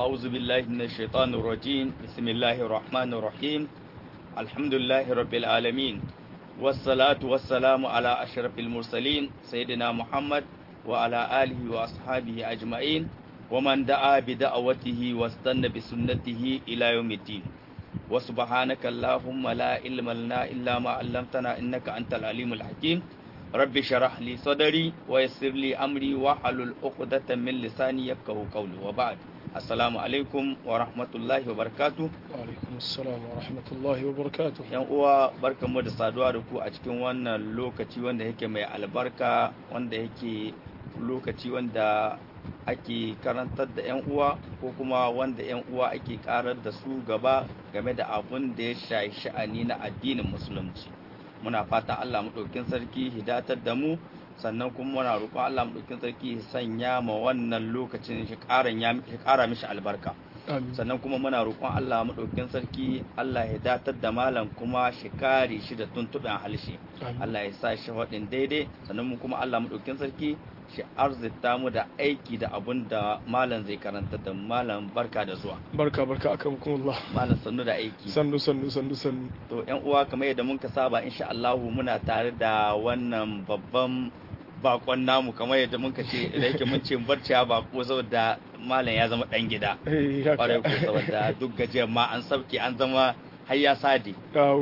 أعوذ بالله من الشيطان الرجيم بسم الله الرحمن الرحيم الحمد لله رب العالمين والصلاة والسلام على أشرف المرسلين سيدنا محمد وعلى آله وأصحابه أجمعين ومن دعا بدعوته واستنى بسنته إلى يوم الدين وسبحانك اللهم لا علم لنا إلا ما علمتنا إنك أنت العليم الحكيم رب شرح لي صدري ويسر لي أمري واحلل عقدة من لساني يفقهوا قولي وبعد Assalamu alaikum wa rahmatullahi wa barakatu. Wa alaikum assalam wa rahmatullahi wa barakatu. Yan uwa barkanmu da saduwa da ku a cikin wannan lokaci wanda yake mai albarka wanda yake lokaci wanda ake karantar da 'yan uwa ko kuma wanda 'yan uwa ake karar da su gaba game da abun da ya shayi sha'ani na addinin musulunci. Muna fata Allah maɗaukin sarki hidatar da mu sannan kuma muna roƙon Allah maɗaukin sarki sanya ma wannan lokacin shi ƙara mishi albarka sannan kuma muna roƙon Allah maɗaukin sarki Allah ya datar da malam kuma shi kare shi da tuntuɓen halshe Allah ya sa shi waɗin daidai sannan mu kuma Allah maɗaukin sarki shi arzita mu da aiki da abun da malam zai karanta da malam barka da zuwa barka barka akan kuma malam sannu da aiki sannu sannu sannu sannu to yan uwa kamar yadda muka saba insha Allah muna tare da wannan babban bakon namu kamar yadda muka ce da yake mun ce barci bako saboda malam ya zama dan gida kwarai ko saboda duk gajiyar ma an sabke an zama har ya sade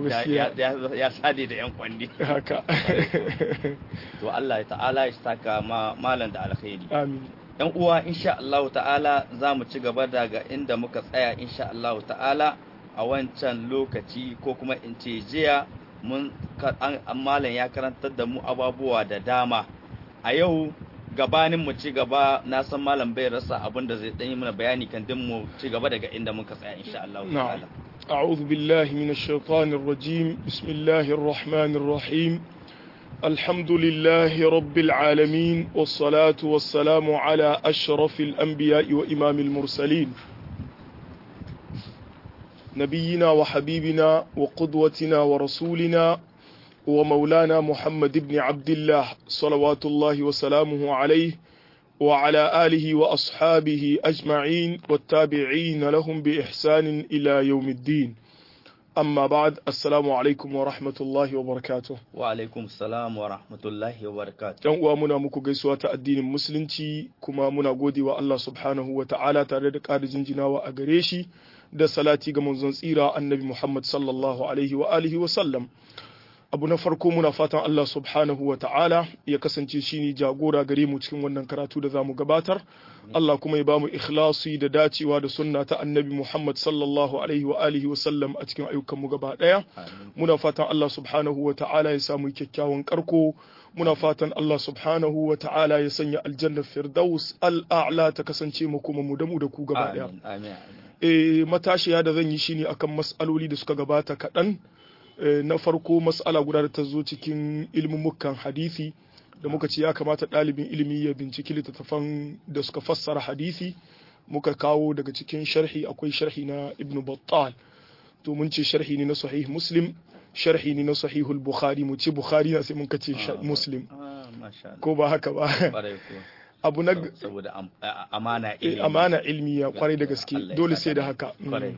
ya sade da yan kwandi haka to Allah ta'ala ya saka ma malam da alkhairi amin yan uwa insha Allah ta'ala za mu ci gaba daga inda muka tsaya insha Allah ta'ala a wancan lokaci ko kuma in ce jiya mun malam ya karantar da mu ababuwa da dama a yau gabanin mu ci gaba na san malam bai rasa abin da zai yi mana bayani kan din mu ci gaba daga inda muka tsaya insha Allah ta'ala أعوذ بالله من الشيطان الرجيم بسم الله الرحمن الرحيم الحمد لله رب العالمين والصلاة والسلام على أشرف الأنبياء وإمام المرسلين نبينا وحبيبنا وقدوتنا ورسولنا ومولانا محمد بن عبد الله صلوات الله وسلامه عليه وعلى آله وأصحابه أجمعين والتابعين لهم بإحسان إلى يوم الدين أما بعد السلام عليكم ورحمة الله وبركاته وعليكم السلام ورحمة الله وبركاته yan uwa muna muku gaisuwa ta addinin musulunci kuma muna gode wa Allah subhanahu wa ta'ala tare da ƙara jinjinawa a gare shi da salati ga manzon tsira annabi Muhammad sallallahu alaihi wa alihi wa sallam abu na farko muna fatan Allah subhanahu wa ta'ala ya kasance shi ne jagora gare mu cikin wannan karatu da za mu gabatar Allah kuma ya bamu ikhlasi da dacewa da sunna ta annabi Muhammad sallallahu alaihi wa alihi wa sallam a cikin ayyukanmu gaba daya muna fatan Allah subhanahu wa ta'ala ya samu kyakkyawan karko muna fatan Allah subhanahu wa ta'ala ya sanya aljannar firdaus al'a'la ta kasance mu kuma mu da mu da ku gaba daya eh matashiya da zan yi shine akan mas'aloli da suka gabata kaɗan na farko mas'ala guda da ta zo cikin ilmumukan hadisi da muka ce ya kamata ɗalibin ilimi ya binciki littattafan da suka fassara hadisi muka kawo daga cikin sharhi akwai sharhi na ibn battal to mun ce sharhi ne na sahih muslim sharhi ne na sahihul bukhari mu ce bukhari na sai mun kace muslim ko ba haka ba abu na saboda amana ilmi amana ilmiya kwarai da gaske dole sai da haka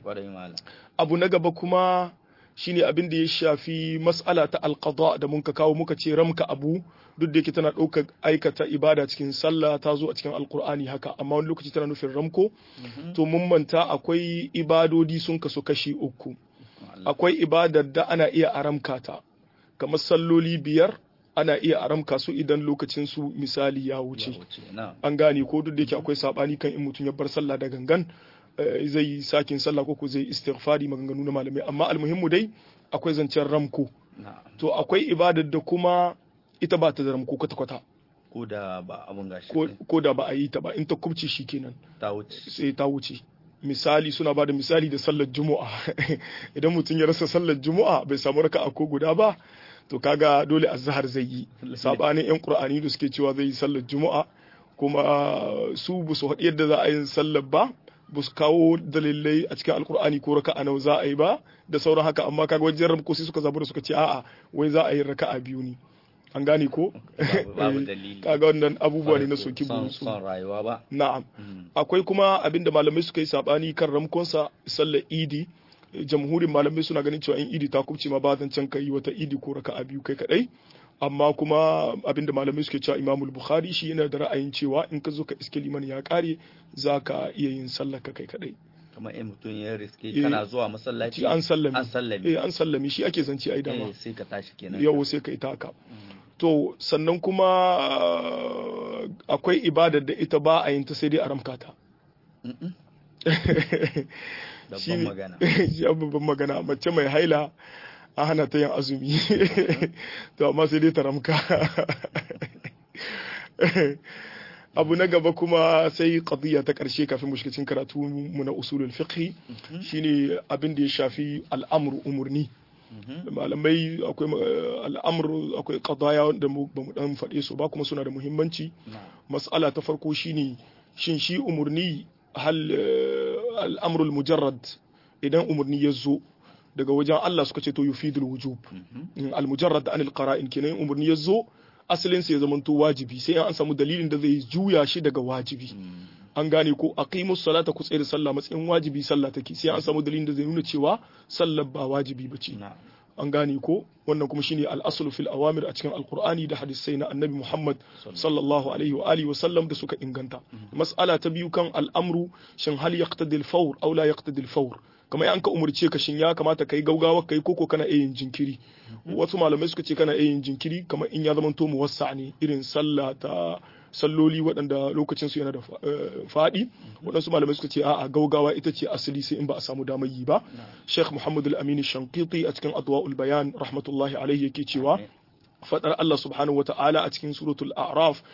abu na gaba kuma shine abin da ya shafi mas'ala ta alqada da muka kawo muka ce ramka abu duk da yake tana ɗaukar aikata ibada cikin sallah ta zo a cikin alkur'ani haka amma wani lokaci tana nufin ramko to mun manta akwai ibadodi sun kasu kashi uku akwai ibadar da ana iya aramka ta kamar salloli biyar ana iya aramka su idan lokacin su misali ya wuce an gane ko duk da yake akwai sabani kan in mutum ya bar sallah da gangan zai yi sakin sallah ko zai istighfari maganganu na malamai amma almuhimmu dai akwai zancen ramko to akwai ibadar da kuma ita ba ta da ramko kwata kwata ko da ba abun gashi ko da ba a yi ta ba in ta kubce shi kenan ta wuce sai ta wuce misali suna ba da misali da sallar juma'a idan mutum ya rasa sallar juma'a bai samu raka'a ko guda ba to kaga dole azhar zai yi sabanin yan qur'ani da suke cewa zai yi sallar juma'a kuma su bu su haɗi yadda za a yi sallar ba ba su kawo dalilai a cikin alkur'ani ko raka'a nawa za a yi ba da sauran haka amma kaga wajen ramko sai suka zabu da suka ce a'a wai za a yi raka'a biyu ne an gane ko Babu- babu dalili kaga wannan abubuwa ne na soki son burusu son rayuwa ba na'am Mm. akwai kuma abinda malamai suka yi sabani kan ramkonsa sallar idi jamhurin malamai suna ganin cewa in idi ta kubce ma ba zan can kai wata idi ko raka'a biyu kai kadai amma kuma abinda malamai suke cewa imamul bukhari shi yana da ra'ayin cewa in ka zo ka iske liman ya kare za ka iya yin sallar ka kai kadai kamar in mutum ya riske Eh, kana zuwa masallaci Ci an sallami an sallami eh an sallami shi ake zance ai dama eh sai ka tashi kenan yau sai ka yi taka to sannan kuma ah, akwai ibadar da ita ba a yin ta sai dai a ramka ta Mm-mm. Shi babban ne- magana shi an babban magana mace mai haila a hana ta yin azumi to amma sai dai ta ramka abu na gaba kuma sai qadiyya ta karshe kafin mu shiga cikin karatu mu na usulul fiqh shine abin da ya shafi al'amru umurni Mhm. malamai akwai eh, al'amru akwai qadaya da mu ba mu dan faɗe su ba kuma suna da muhimmanci Na'am. mas'ala ta farko shine shin shi umurni hal eh, al'amrul mujarrad idan umurni ya zo daga wajen Allah suka ce to yufidul wujub Mhm. al mujarrad anil qara'in kenan umurni ya zo asalin sa ya zamanto wajibi sai an samu dalilin da zai juya shi daga wajibi Mm. an gane ko aqimus salata ku tsaya da sallah matsayin wajibi sallah take sai an samu dalilin da zai nuna cewa sallar ba wajibi bace Na'am. an gane ko wannan kuma shine al-aslu fil awamir a cikin alqur'ani da hadisai na annabi Muhammad sallallahu alaihi wa alihi wa sallam da suka inganta mas'ala ta biyu kan al'amru shin hal yaqtadi al-fawr aw la yaqtadi al-fawr kamar an ka umurce ka shin ya kamata kai gaugawa kai koko kana iya yin jinkiri wasu malamai suka ce kana iya yin jinkiri kamar in ya zama to muwassa ne irin sallah ta salloli waɗanda lokacin su yana da fa- eh, faɗi waɗansu malamai suka ce a'a gaugawa ita ce asali sai in ba a samu damar yi ba Sheikh Muhammad Al-Amin Shankiti a cikin Adwa'ul Bayan rahmatullahi alaihi yake cewa fadar Allah subhanahu wa ta'ala a cikin suratul A'raf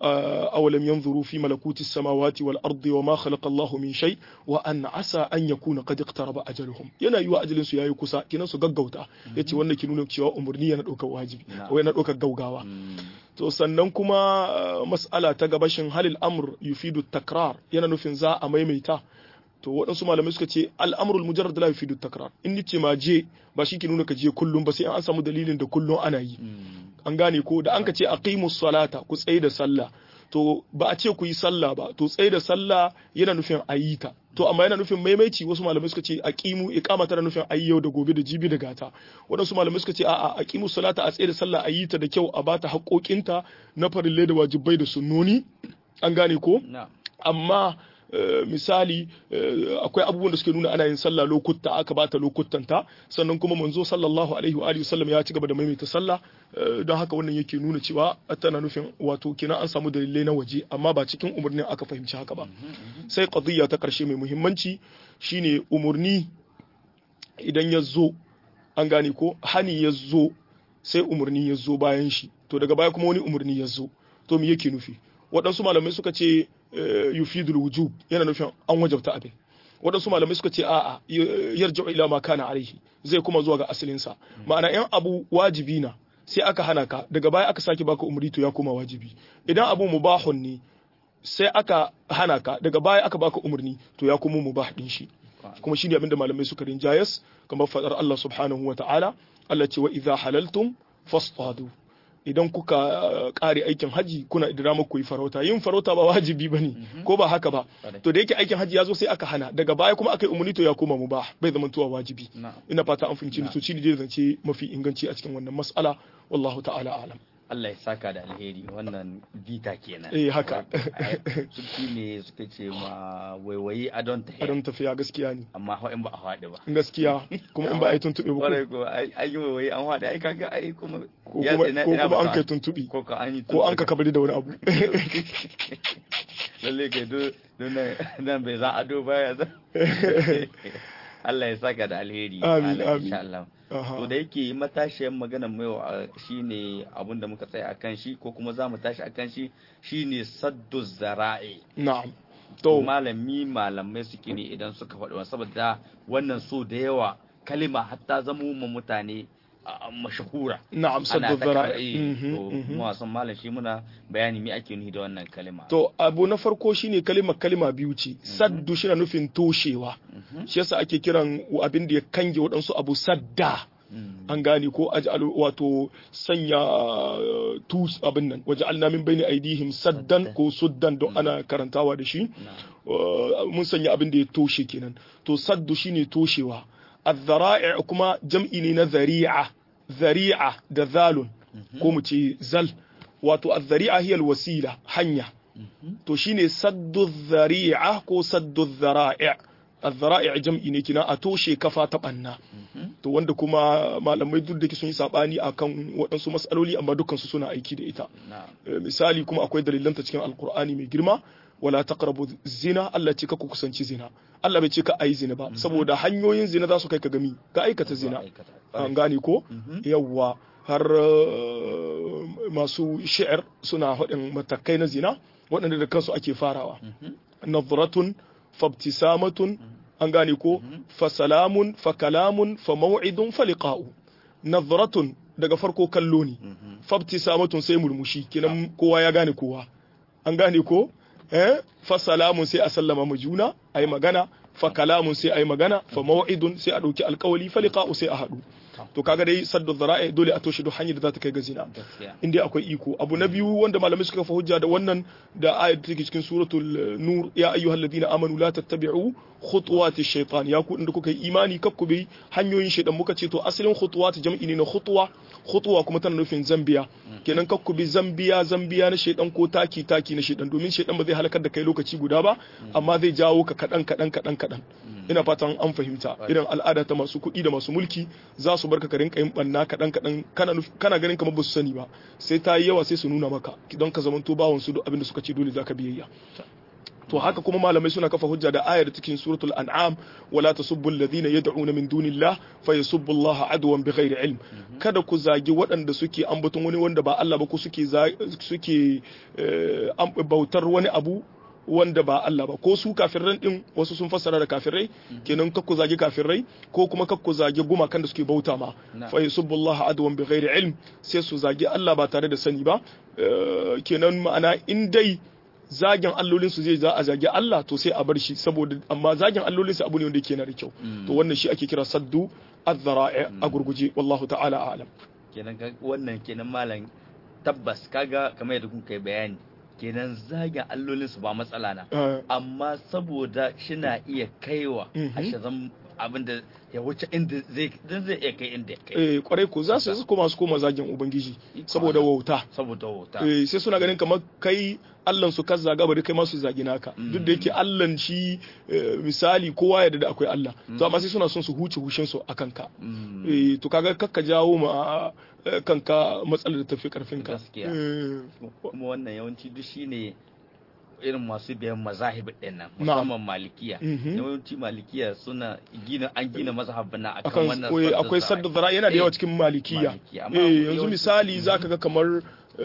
أولم ينظروا في ملكوت السماوات والأرض وما خلق الله من شيء وأن عسى أن يكون قد اقترب أجلهم yana yiwa ajalin su yayi kusa kinan su gaggauta yace wannan ki nuna cewa umurni yana ɗaukar wajibi ko yana ɗaukar gaugawa to sannan kuma mas'ala ta gabashin halil amr yufidu takrar yana nufin za a maimaita to waɗansu malamai suka ce al'amrul mujarrad la yufidu takrar in ni ce ma je ba shi ke nuna ka je kullum ba sai an samu dalilin da kullum ana yi an gane ko da an ka ce aqimus salata ku tsaye da sallah to ba a ce ku yi sallah ba to tsaye da sallah yana nufin a yi ta to amma yana nufin maimaici wasu malamai suka ce aqimu iqama tana nufin ayi yau da gobe da jibi da gata waɗansu malamai suka ce a'a aqimu salata a tsaye da sallah a yi ta da kyau a bata haƙoƙinta na farille da wajibai da sunnoni an gane ko amma misali akwai abubuwan da suke nuna ana yin sallah lokuta aka bata lokutanta sannan kuma manzo sallallahu alaihi wa alihi wasallam ya ci gaba da maimaita sallah don haka wannan yake nuna cewa tana nufin wato kina an samu dalilai na waje amma ba cikin umarnin aka fahimci haka ba sai qadiyya ta karshe mai muhimmanci shine umurni idan ya zo an gane ko hani ya zo sai umarni ya zo bayan shi to daga baya kuma wani umarni ya zo to me yake nufi waɗansu malamai suka ce yufidul wujub yana nufin an wajabta abin waɗansu malamai suka ce a'a yarja ila ma kana alaihi zai kuma zuwa ga asalinsa ma'ana yan abu wajibi na sai aka hana ka daga baya aka sake baka umri to ya koma wajibi idan abu mubahun ne sai aka hana ka daga baya aka baka umarni to ya kuma mubah din shi kuma shine abinda malamai suka rinjayas kamar fadar Allah subhanahu wa ta'ala Allah ce wa idza halaltum fastadu idan kuka kare aikin haji kuna idramar ku yi farauta yin farauta ba wajibi bane ko ba haka ba to da yake aikin haji ya zo sai aka hana daga baya kuma aka yi umarni to ya koma mubah bai zama tuwa wajibi ina fata an fahimci to shi ne zance mafi inganci a cikin wannan mas'ala wallahu ta'ala alam Allah ya saka da alheri wannan bita kenan. Eh haka. Suki ne suka ce ma waiwayi adon tafiya. Adon tafiya gaskiya ne. Amma ho in ba a haɗe ba. Gaskiya kuma in ba a yi tuntuɓe ba. Kwarai ko ai yi waiwayi an haɗe ai kaga ai kuma. Ko kuma an kai tuntuɓi. Ko ka an yi Ko an ka kabari da wani abu. Lalle kai do nan bai za ado baya za. Allah ya saka da alheri. Amin amin. Insha Allah. To da yake matashiyar magana mai shine abin da muka tsaya akan shi ko kuma za mu tashi akan shi shine saddu zara'i. Na'am. To malami malamai suke ne idan suka faɗi saboda wannan so da yawa kalima hatta zamo ma mutane mashahura. Na'am saddu zara'i. Mu wasan malam shi muna bayani me ake nufi da wannan kalima. To abu na farko shine kalima kalima biyu ce. Saddu shi na nufin toshewa. Shi yasa ake kiran abin da ya kange waɗansu abu sadda an gane ko aj'al wato sanya tus abin nan waja'alna min bayni aydihim saddan ko suddan don ana karantawa da shi mun sanya abin da ya toshe kenan to saddu shine toshewa الذرائع kuma jam'i ne na zari'a zari'a da zalun ko mu ce zal wato az-zari'a hiya al-wasila hanya to shine saddu zari'a ko saddu zara'i' az-zara'i' jam'i ne kina a toshe kafa ta banna to wanda kuma malamai duk da ke sun yi sabani akan waɗansu matsaloli amma dukkan su suna aiki da ita misali kuma akwai dalilanta cikin alkur'ani mai girma wala taqrabu zina Allah ce ka ku kusanci zina Allah bai ce ka ayi zina ba saboda hanyoyin zina za su kai ka gami ka aikata zina an gane ko yawwa har masu shi'ar suna haɗin matakai na zina waɗanda da kansu ake farawa nadratun fabtisamatun an gane ko fa salamun fa kalamun fa maw'idun fa liqa'u nadratun daga farko kallo ne fabtisamatun sai murmushi kenan kowa ya gane kowa an gane ko eh fa salamun sai a sallama mu juna ayi magana fa kalamun sai ayi magana fa maw'idun sai a dauki alkawali fa liqa'u sai a hadu to kaga dai saddu dhara'i dole a toshe duk hanyar da za ta kai ga zina inda akwai iko abu na biyu wanda malamai suka fa hujja da wannan da ayat take cikin suratul nur ya ayyuhalladhina amanu la tattabi'u khutuwati shaytan ya ku inda kuka yi imani kaf ku bi hanyoyin shaytan muka ce to asalin khutuwat jam'i ne na khutwa khutwa kuma tana nufin zambiya kenan kaf ku bi zambiya zambiya na shaytan ko taki taki na shaytan domin shaytan ba zai halakar da kai lokaci guda ba amma zai jawo ka kadan kadan kadan kadan ina fatan an fahimta irin al'ada ta masu kuɗi da masu mulki za su barka ka rinka yin banna kaɗan kaɗan kana ganin kamar ba su sani ba sai ta yi yawa sai su nuna maka don ka zamanto bawon su duk abin da suka ce dole zaka biyayya to haka kuma malamai suna kafa hujja da ayar cikin suratul an'am wala tasubbu alladhina yad'una min dunillah fayasubbu Allah adwan bighairi ilm kada ku zagi waɗanda suke ambaton wani wanda ba Allah ba ko suke suke bautar wani abu wanda ba Allah ba ko su kafirai din wasu sun fassara da kafirai kenan kakku zage kafirai ko kuma kakku zage gumakan da suke bauta ma fa yusubbullaha adwan bighairi ilm sai su zage Allah ba tare da sani ba kenan ma'ana in dai zagin allolin su zai za a zage Allah to sai a bar shi saboda amma zagin allolin su abu ne wanda yake na da kyau to wannan shi ake kira saddu az-zara'i a gurguje wallahu ta'ala a'lam kenan wannan kenan malam tabbas kaga kamar yadda kun kai bayani kenan zagin allolinsu ba matsala na amma saboda shina iya kaiwa a shazan abin da ya wuce inda zai zai iya kai inda ya kai eh kwarai ko za su koma su koma zagin ubangiji saboda wauta saboda wauta eh sai suna ganin kamar kai Allah su kaza gaba da kai ma su zagi naka duk da yake Allah shi misali kowa ya da akwai Allah to amma sai suna son su huce hushin su akan ka eh to kaga kakka jawo ma kanka matsalar da tafi karfin ka gaskiya kuma wannan yawanci duk shine irin masu biyan mazahib din nan musamman malikiya yawanci malikiya suna gina an gina mazhabin nan akan wannan akwai sadda zara yana da yawa cikin malikiya eh yanzu misali zaka ga kamar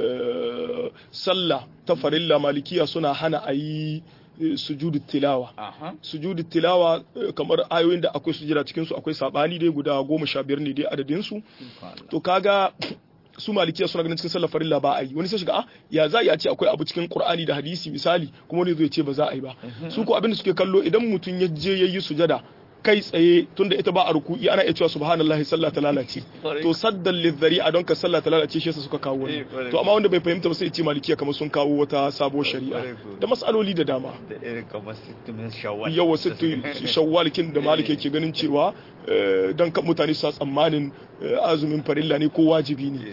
sallah ta farilla malikiya suna hana a yi sujudu tilawa sujudu tilawa kamar ayoyin da akwai sujada cikin su akwai sabani dai guda goma sha biyar ne dai adadin su to kaga su malikiya suna ganin cikin sallar farilla ba a yi wani sai shiga ah ya za a ce akwai abu cikin qur'ani da hadisi misali kuma wani zai ce ba za a yi ba su ko abin da suke kallo idan mutum ya je yayi sujada kai tsaye tunda ita ba a ruku'i ana iya cewa subhanallahi sallah ta lalace to saddan lidhari a don ka sallah ta lalace shi yasa suka kawo wannan to amma wanda bai fahimta ba sai ce malikiya kamar sun kawo wata sabuwar shari'a da masaloli da dama yawa sittu shawwal kin da malik yake ganin cewa dan kan mutane su tsammanin azumin farilla ne ko wajibi ne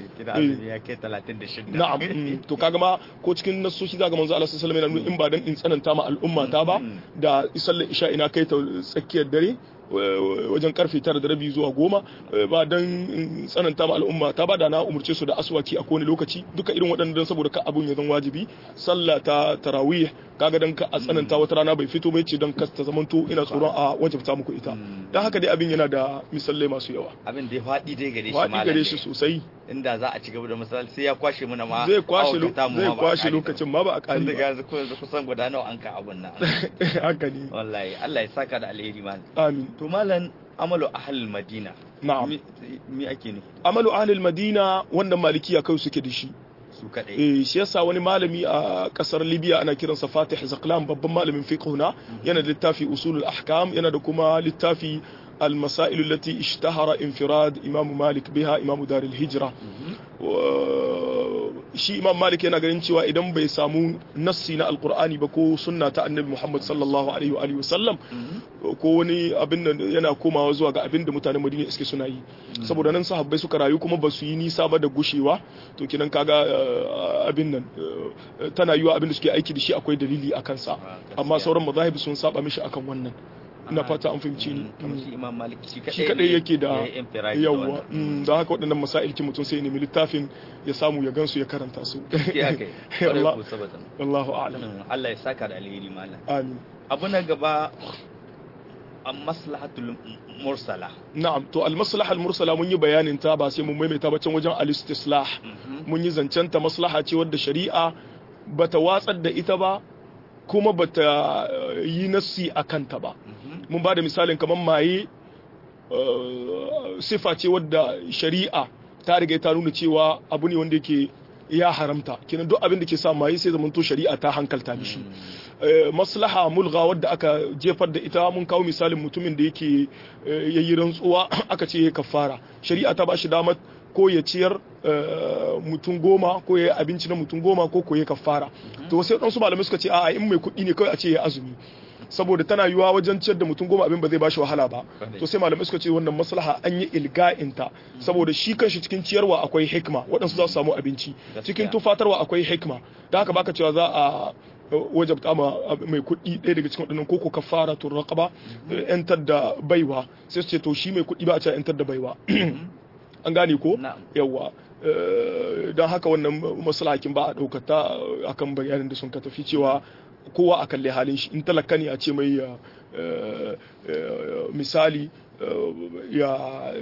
na'am to kaga ma ko cikin nasoshi zaga manzo Allah sallallahu alaihi wasallam in ba dan in tsananta ma al'umma ta ba da sallar isha ina kai ta tsakiyar dare wajen karfe tara da rabi zuwa goma ba don tsananta ma al'umma ta ba da na umurce su da aswaki a kowane lokaci duka irin waɗannan saboda ka abun ya zan wajibi sallah ta tarawih kaga dan ka a tsananta wata rana bai fito bai ce dan ka ta zamanto ina tsoron a wajibta muku ita dan haka dai abin yana da misalai masu yawa abin da ya faɗi dai gare shi faɗi gare shi sosai inda za a ci gaba da misali sai ya kwashe mana ma zai kwashe zai kwashe lokacin ma ba a kare ba yanzu ko yanzu kusan guda nawa an ka abun nan haka ne wallahi Allah ya saka da alheri man amin to malam amalu ahlul madina na'am mi ake ne amalu ahlul madina wannan malikiya kai suke da shi su kadai eh shi yasa wani malami a kasar Libya ana kiransa Fatih Zaklan babban malamin fiqh na yana da littafi usulul ahkam yana da kuma littafi المسائل التي اشتهر انفراد إمام مالك بها إمام دار الهجرة shi imam malik yana ganin cewa idan bai samu nassi na alkur'ani ba ko sunna ta annabi muhammad sallallahu alaihi wa alihi wasallam ko wani abin da yana komawa zuwa ga abin da mutanen madina suke suna yi saboda nan sahabbai suka rayu kuma ba su yi nisa ba da gushewa to kinan kaga abin nan tana yiwa abin da suke aiki da shi akwai dalili a kansa amma sauran mazahib sun saba mishi akan wannan ina fata an fahimci ni shi kadai yake da yawa da haka waɗannan masailki mutum sai ya nemi littafin ya samu ya gansu ya karanta su wallahu a'lam Allah ya saka da alheri malam amin abu na gaba an maslahatul mursala na'am to al maslaha al mursala mun yi bayanin ta ba sai mun maimaita ba can wajen al istislah mun yi zancen ta maslaha ce wadda shari'a bata watsar da ita ba kuma bata yi nassi a kanta ba mun ba da misalin kamar maye sifa ce wadda shari'a ta riga ta nuna cewa abu ne wanda yake ya haramta kenan duk abin da ke sa maye sai zamanto shari'a ta hankalta mishi maslaha mulga wadda aka jefar da ita mun kawo misalin mutumin da yake yayi rantsuwa aka ce ya kafara shari'a ta ba shi damar ko ya ciyar mutum goma ko ya yi abinci na mutum goma ko ko ya kafara to sai ɗansu malamai suka ce a'a in mai kuɗi ne kawai a ce ya azumi saboda tana yiwa wajen ciyar da mutum goma abin ba zai bashi wahala ba to sai malamai suka ce wannan maslaha an yi ilga'inta saboda shi kanshi cikin ciyarwa akwai hikma waɗansu za su samu abinci cikin tufatarwa akwai hikma da haka baka cewa za a wajabta ma mai kuɗi ɗaya daga cikin waɗannan koko kafara to raqaba yantar da baiwa sai su ce to shi mai kuɗi ba a ce yantar da baiwa an gane ko yawa don haka wannan masalakin ba a ɗaukata akan bayanin da sun ka tafi cewa kowa a kalli halin shi in talaka ne a ce mai misali ya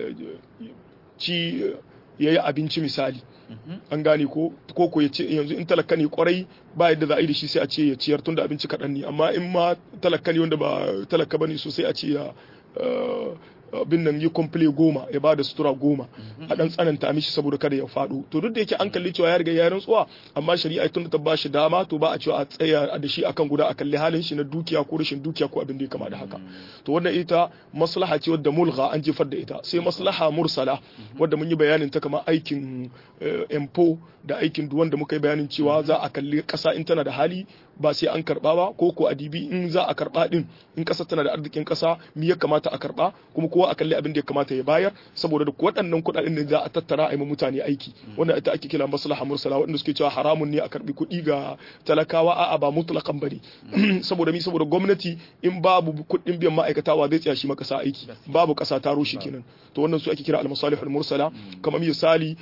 ci ya yi abinci misali an gane ko ko ya ce yanzu in talaka ne kwarai ba yadda za a yi da shi sai a ce ya ciyar tun da abinci kaɗan ne amma in ma talaka ne wanda ba talaka ba ne sosai a ce ya abin nan yi komple goma ya ba da sutura goma a dan tsananta mishi saboda kada ya faɗo to duk da yake an kalli cewa ya riga ya rantsuwa amma shari'a tun ta ba shi dama to ba a cewa a tsaya da shi akan guda a kalli halin shi na dukiya ko rashin dukiya ko abin da ya kama da haka to wannan ita maslaha ce wadda mulgha an jefar da ita sai maslaha mursala wadda mun yi bayanin ta kamar aikin empo da aikin duwan da muka yi bayanin cewa za a kalli kasa in tana da hali ba sai an karba ba ko ko adibi in za a karba din in kasa tana da arzikin kasa mi ya kamata a karba kuma kowa a kalli abin da ya kamata ya bayar saboda duk waɗannan kuɗaɗen ne za a tattara a yi mutane aiki wannan ita ake kira maslaha mursala waɗanda suke cewa haramun ne a karbi kuɗi ga talakawa a'a ba mutlaqan bane saboda mi saboda gwamnati in babu kuɗin biyan ma'aikata wa zai tsaya shi makasa aiki babu ƙasa ta rushe kenan to wannan su ake kira al-masalihul mursala kamar misali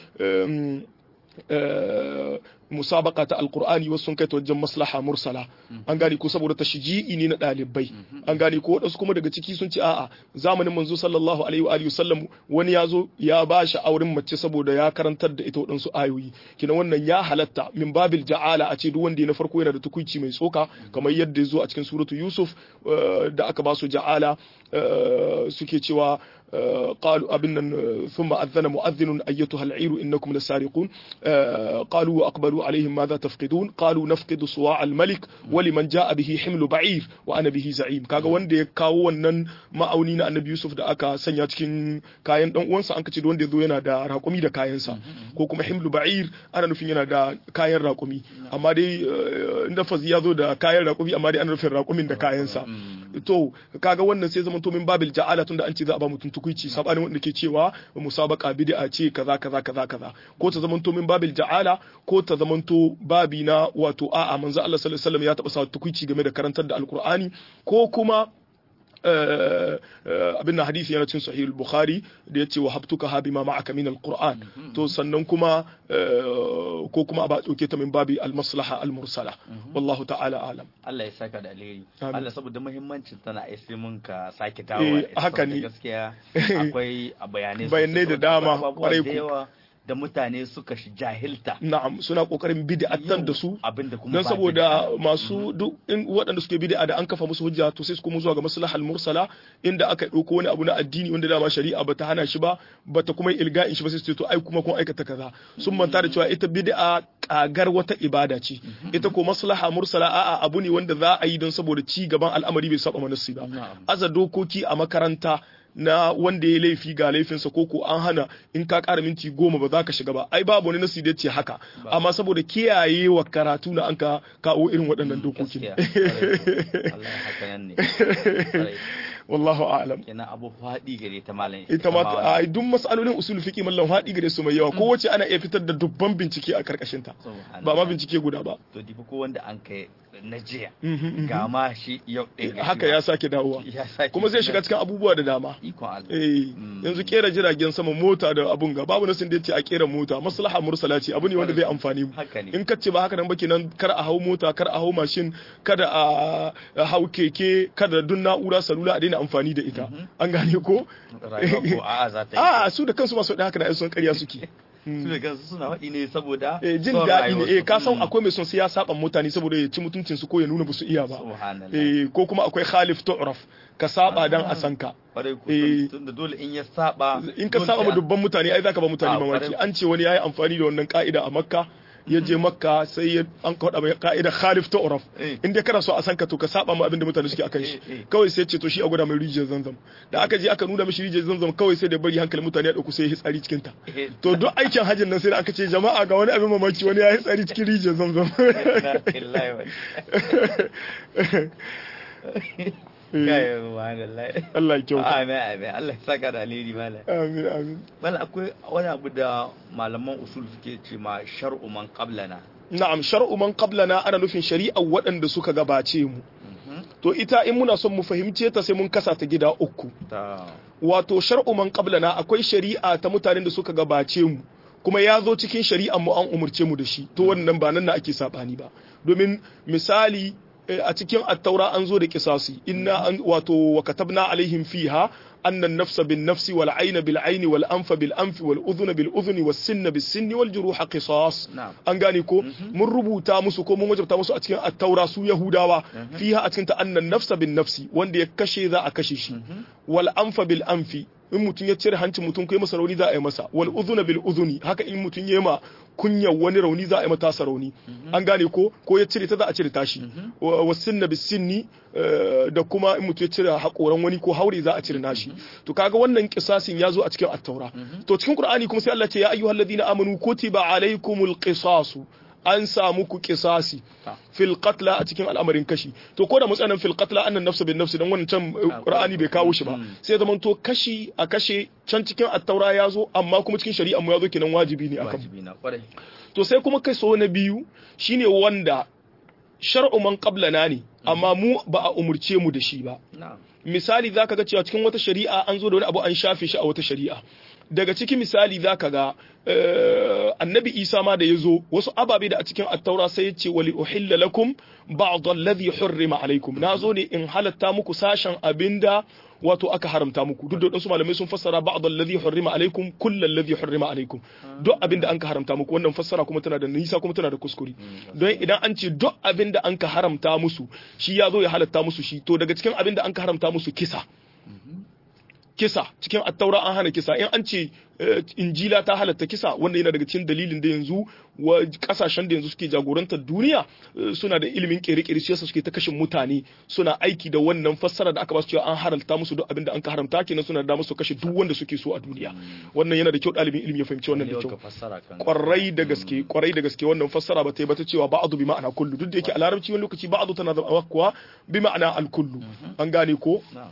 musabaka ta alkur'ani wasu sun kai ta wajen maslaha mursala an gane ko saboda tashji'i ne na dalibai an gane ko wadansu kuma daga ciki sun ce a'a zamanin manzo sallallahu alaihi wa alihi sallam wani ya zo ya ba shi auren mace saboda ya karantar da ita wadansu ayoyi kina wannan ya halatta min babil ja'ala a ce duk wanda na farko yana da tukuici mai tsoka kamar yadda ya zo a cikin suratu yusuf da aka ba su ja'ala suke cewa قالوا أبنا ثم أذن مؤذن أيتها العير إنكم لسارقون قالوا وأقبلوا عليهم ماذا تفقدون قالوا نفقد صواع الملك ولمن جاء به حمل بعير وأنا به زعيم kaga wanda ya kawo wannan ma'auni na annabi Yusuf da aka sanya cikin kayan dan uwansa an kace wanda ya zo yana da raƙumi da kayansa ko kuma himlu ba'ir ana nufin yana da kayan raƙumi amma dai inda fazi ya zo da kayan raƙumi amma dai ana nufin raƙumin da kayansa to kaga wannan sai zama to min babil ja'ala tunda an ce za a ba mutum tukuici sabanin wanda ke cewa musabaka bid'a ce kaza kaza kaza kaza ko ta zamanto min babil ja'ala ko ta zamanto babi na wato a'a manzo Allah sallallahu alaihi wasallam ya taba sa tukuici game da karantar da alqur'ani ko kuma abin na hadisi yana cin sahih bukhari da yace wa habtuka ha bima ma'aka min alquran to sannan kuma ko kuma ba dauke ta min babi almaslaha almursala wallahu ta'ala alam Allah ya saka da alheri Allah saboda muhimmancin tana ai sai mun ka sake Eh, dawo haka ne. gaskiya akwai bayanai Bayanai da sosai, dama, abubuwa kwarai da ku. yawa da mutane suka shi jahilta na'am suna kokarin bid'atan da su abinda kuma don ba saboda bid'a. masu duk in waɗanda suke bid'a da an kafa musu hujja to sai su kuma zuwa ga maslahal mursala inda aka ɗauko wani abu na addini wanda dama shari'a bata hana shi ba bata kuma yi ilga'in shi ba sai su ce to ai kuma kun aikata kaza sun manta da cewa ita bid'a kagar wata ibada ce ita ko maslaha mursala a'a abu ne wanda za a yi don saboda ci gaban al'amari bai saba manasi ba Na'am. aza dokoki a makaranta na wanda ya laifi ga laifinsa ko ko an hana in ka ƙara minti goma ba za ka shiga ba ai babu wani nasi da ce haka amma saboda kiyaye wa karatu na an ka kawo irin waɗannan dokokin gaskiya Allah ya haka nan ne Kwarai. wallahu a'lam kenan abu faɗi gare ta malam ita ma wannan. a duk mas'alolin usul fiqi mallan haɗi gare su mai yawa kowace ana iya fitar da dubban bincike a karkashin ta Subhanallah. ba ma bincike guda ba to dibi ko wanda an kai na jiya Mhm, mhm. ga ma shi yau ɗin ga shi haka ma. ya sake dawowa ya sake kuma zai shiga cikin abubuwa da dama ikon Allah eh Mm. yanzu kera jiragen sama mota da abun ga babu nasin da yace a kera mota maslaha mursala ce abu ne wanda zai amfani mu haka ne in ka ce ba haka nan ba kenan kar a hau mota kar a hau mashin kada a a hau keke kada duk na'ura salula a daina amfani da ita an gane ko rayuwa ko a'a za ta yi a su da kansu masu da haka da ai sun ƙarya suke su da kansu suna faɗi ne saboda Eh, jin son daɗi ne rayuwarsu. eh ka san Mm. akwai mai son sai ya saba mutane saboda ya ci mutuncin su ko ya nuna ba su iya ba subhanallah eh ko kuma akwai khalif tu'raf ka saba dan a san ka kwarai ko eh. tun da dole in ya saba in ka dole saba sai ma an- dubban mutane ai zaka ba mutane Ah, mamaki kwarai. an ce wani yayi amfani da wannan ka'ida a makka ya je makka sai ya an kaɗa mai ka'ida khalif tu'raf Eh. in dai kana so a san ka to ka saba ma abin da mutane suke akan shi Eh, eh. kawai sai ya ce to shi a gwada mai rijiyar zanzam da aka je aka nuna mishi rijiyar zanzam kawai sai da bari hankalin mutane ya dauku sai ya hitsari cikin ta Eh, to duk aikin hajjin nan sai da aka ce jama'a ga wani abin mamaki wani ya hitsari cikin rijiyar zamzam na lillahi wa- kai subhanallah Allah ya kyauta amin amin Allah ya saka da alheri malam amin amin malam akwai wani abu da malaman usul suke ce ma shar'u man qablana na'am shar'u man qablana ana nufin shari'a waɗanda suka gabace mu to ita in muna son mu fahimce ta sai mun kasa ta gida uku ta wato shar'u man qablana akwai shari'a ta mutanen da suka gabace mu kuma ya zo cikin shari'ar mu an umurce mu da shi to wannan ba nan na ake sabani ba domin misali eh, a cikin attaura an zo da kisasi inna an wato wa katabna alaihim fiha anna an-nafsa bin nafsi wal ayna bil ayni wal anfa bil anfi wal udhuna bil udhuni was sinna bis sinni wal juruha qisas na'am an gane ko mun rubuta musu ko mun wajabta musu a cikin attaura su yahudawa fiha a cikin ta annan nafsa bin nafsi wanda ya kashe za a kashe shi wal anfa bil anfi in mutum ya cire hancin mutum kai masa rauni za a yi masa wal udhuna bil udhuni haka in mutum ya ma kunyar wani rauni za a yi mata rauni an gane ko ko ya cire ta za a cire tashi wa wa sinna bis sinni eh, da kuma in mutum ya cire hakoran wani ko haure za a cire nashi to kaga wannan kisasin ya zo a cikin attaura to cikin qur'ani kuma sai Allah ya ce ya ayyuhalladhina amanu kutiba alaykumul qisasu an samu ku kisasi Ta. fil qatla a cikin al'amarin kashi to ko da mutsanan fil qatla annan nafsu bin nafsi dan wannan can eh, qur'ani bai kawo shi ba Mm. sai ya zamanto kashi a kashe can cikin attaura ya zo amma kuma cikin shari'a mu ya zo kenan wajibi ne akan mu. wajibi na kwarai to sai kuma kai so na biyu shine wanda shar'u man qablana ne amma mu ba a umurce mu da shi ba na'am misali zaka ga cewa cikin wata shari'a an zo da wani abu an shafe shi a wata shari'a daga cikin misali zaka ga eh, annabi isa ma da ya zo wasu ababe da a cikin attaura sai ya ce wali uhilla lakum ba'd alladhi hurrima alaikum na zo ne in halatta muku sashen abinda wato aka haramta muku duk da wasu malamai sun fassara ba'd alladhi hurrima alaikum kull alladhi hurrima alaikum duk abinda an ka haramta muku wannan fassara kuma tana da nisa kuma tana da kuskure don idan an ce duk abinda an ka haramta musu shi ya zo ya halatta musu shi to daga cikin abinda an ka haramta musu kisa kisa cikin attaura an hana kisa in an ce eh, injila ta halatta kisa wanda yana daga cikin dalilin da yanzu wa kasashen da yanzu suke jagorantar duniya eh, suna da ilimin kere-kere shi yasa suke ta kashin mutane suna aiki da wannan fassara da aka ba su cewa an haramta musu duk abin da an ka haramta kenan suna da musu kashe duk wanda suke so a duniya wannan yana da kyau ɗalibin ilimi ya fahimci wannan da Yau kyau ka fassara kan kwarai da gaske kwarai da gaske wannan fassara ba ta yi ba ta cewa ba'adu bi ma'ana kullu duk da yake a larabci wani lokaci ba'adu tana zama kuwa bi ma'ana al-kullu an gane ko na'am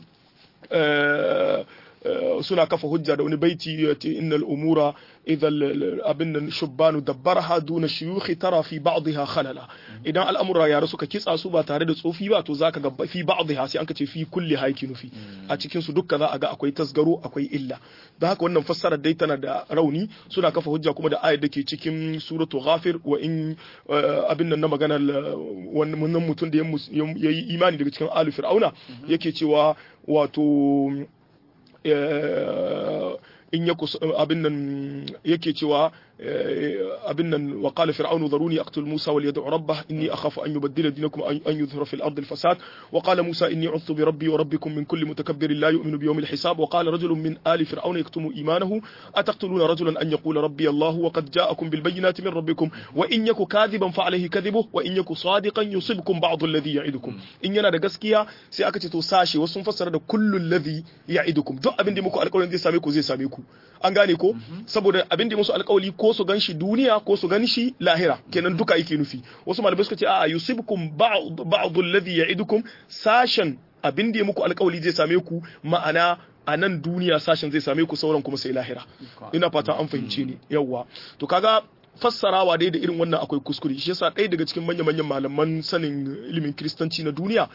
eh, eh, suna kafa hujja da wani baiti ya ce innal umura idan abin nan shubbanu dabbaraha duna shuyukhi tara fi ba'dha khalala idan al'amura yara suka kitsa su ba tare da tsofi ba to zaka ga fi ba'dha sai an ka ce fi kulli haiki nufi a cikin su dukka za a ga akwai tasgaro akwai illa don haka wannan fassarar dai tana da rauni suna kafa hujja kuma da ayat da ke cikin suratu ghafir wa in eh, abin nan na maganar eh, wannan mutum da ya mus- ya yi imani daga cikin alu fir'auna yake cewa wato eh, in ya kus abin nan yake cewa abin nan wa qala fir'aunu dharuni aqtul musa wal yad'u rabbah inni akhafu an yubaddila dinakum an yuzhira fil ardi al fasad wa qala musa inni u'udhu bi rabbi wa rabbikum min kulli mutakabbirin la yu'minu bi yawmil hisab wa qala rajulun min ali fir'auna yaktumu imanahu ataqtuluna rajulan an yaqula rabbi allah wa qad ja'akum bil bayyinati min rabbikum wa in yaku kadhiban fa alayhi kadhibuhu wa in yaku sadiqan yusibkum ba'd alladhi ya'idukum in yana da gaskiya sai aka ce to sashe wasu sun fassara da kullu alladhi ya'idukum duk abin da muku alƙawarin zai same ku zai same ku an gane ko saboda abin da musu alƙawari ko su ganshi duniya ko su ganshi lahira kenan duka yake nufi wasu malamai suka ce a'a yusibkum ba'd alladhi ya'idukum sashen abin da muku alƙawari zai same ku ma'ana a nan duniya sashen zai same ku sauran kuma sai lahira ina fata an fahimce ni yawwa to kaga fassarawa dai da irin wannan akwai kuskure shi yasa ɗaya daga cikin manya-manyan malaman sanin ilimin kiristanci na duniya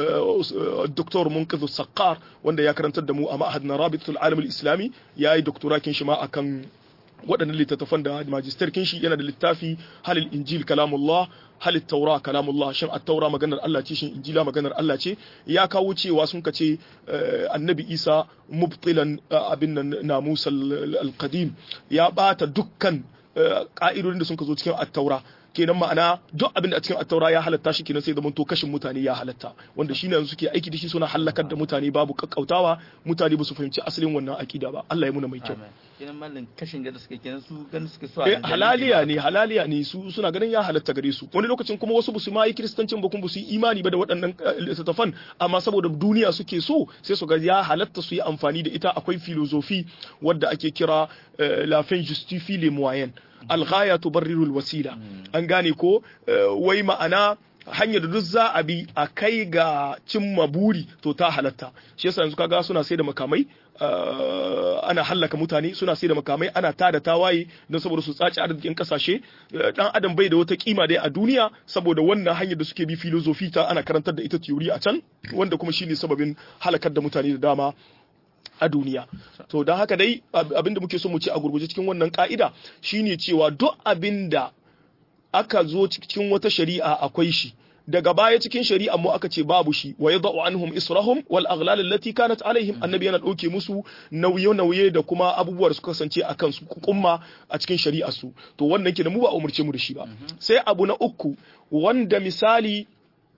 Dr. Munqidh Saqqar wanda ya karantar da mu a ma'ahad na Rabitul Alam islami ya yi doktorakin shi ma akan waɗannan littattafan da magister kin shi yana da littafi halil injil kalamullah halil taura kalamullah shin at-taura maganar Allah ce shin injila maganar Allah ce ya kawo cewa sun kace annabi Isa mubtilan abin nan namus al-qadim ya bata dukkan ka'idodin da sun ka zo cikin attaura kenan ma'ana duk abin da a cikin attaura ya halatta shi kenan sai zaman to kashin mutane ya halatta wanda shi ne suke aiki da shi suna halakar da mutane babu kakkautawa mutane ba su fahimci asalin wannan akida ba Allah ya muna mai kyau kenan mallin kashin da suke kenan su ganin suke so eh halaliya ne halaliya ne su suna ganin ya halatta gare su wani lokacin kuma wasu basu ma yi kristancin ba kuma basu yi imani ba da waɗannan littattafan amma saboda duniya suke so sai su ga ya halatta su yi amfani da ita akwai filozofi wadda ake kira la fin justifie les moyens alghaya tubarriru alwasila an gane ko wai ma'ana hanyar da duk za a bi a kai ga cimma buri to ta halatta shi yasa yanzu kaga suna sai da makamai ana hallaka mutane suna sai da makamai ana tada tawaye don saboda su tsaci arzikin kasashe dan adam bai da wata kima dai a duniya saboda wannan hanyar da suke bi filozofi ta ana karantar da ita theory a can wanda kuma shine sababin halakar da mutane da dama a duniya to don haka dai abinda muke so mu ce a gurguje cikin wannan ka'ida shine cewa duk abinda aka zo cikin wata shari'a akwai shi daga baya cikin shari'a mu aka ce babu shi wa yadau anhum israhum wal aghlal allati kanat alaihim annabi yana dauke musu nauye nauye da kuma abubuwar su kasance akan su kumma a cikin shari'a su to wannan kenan mu ba umurce mu da shi ba sai abu na uku wanda misali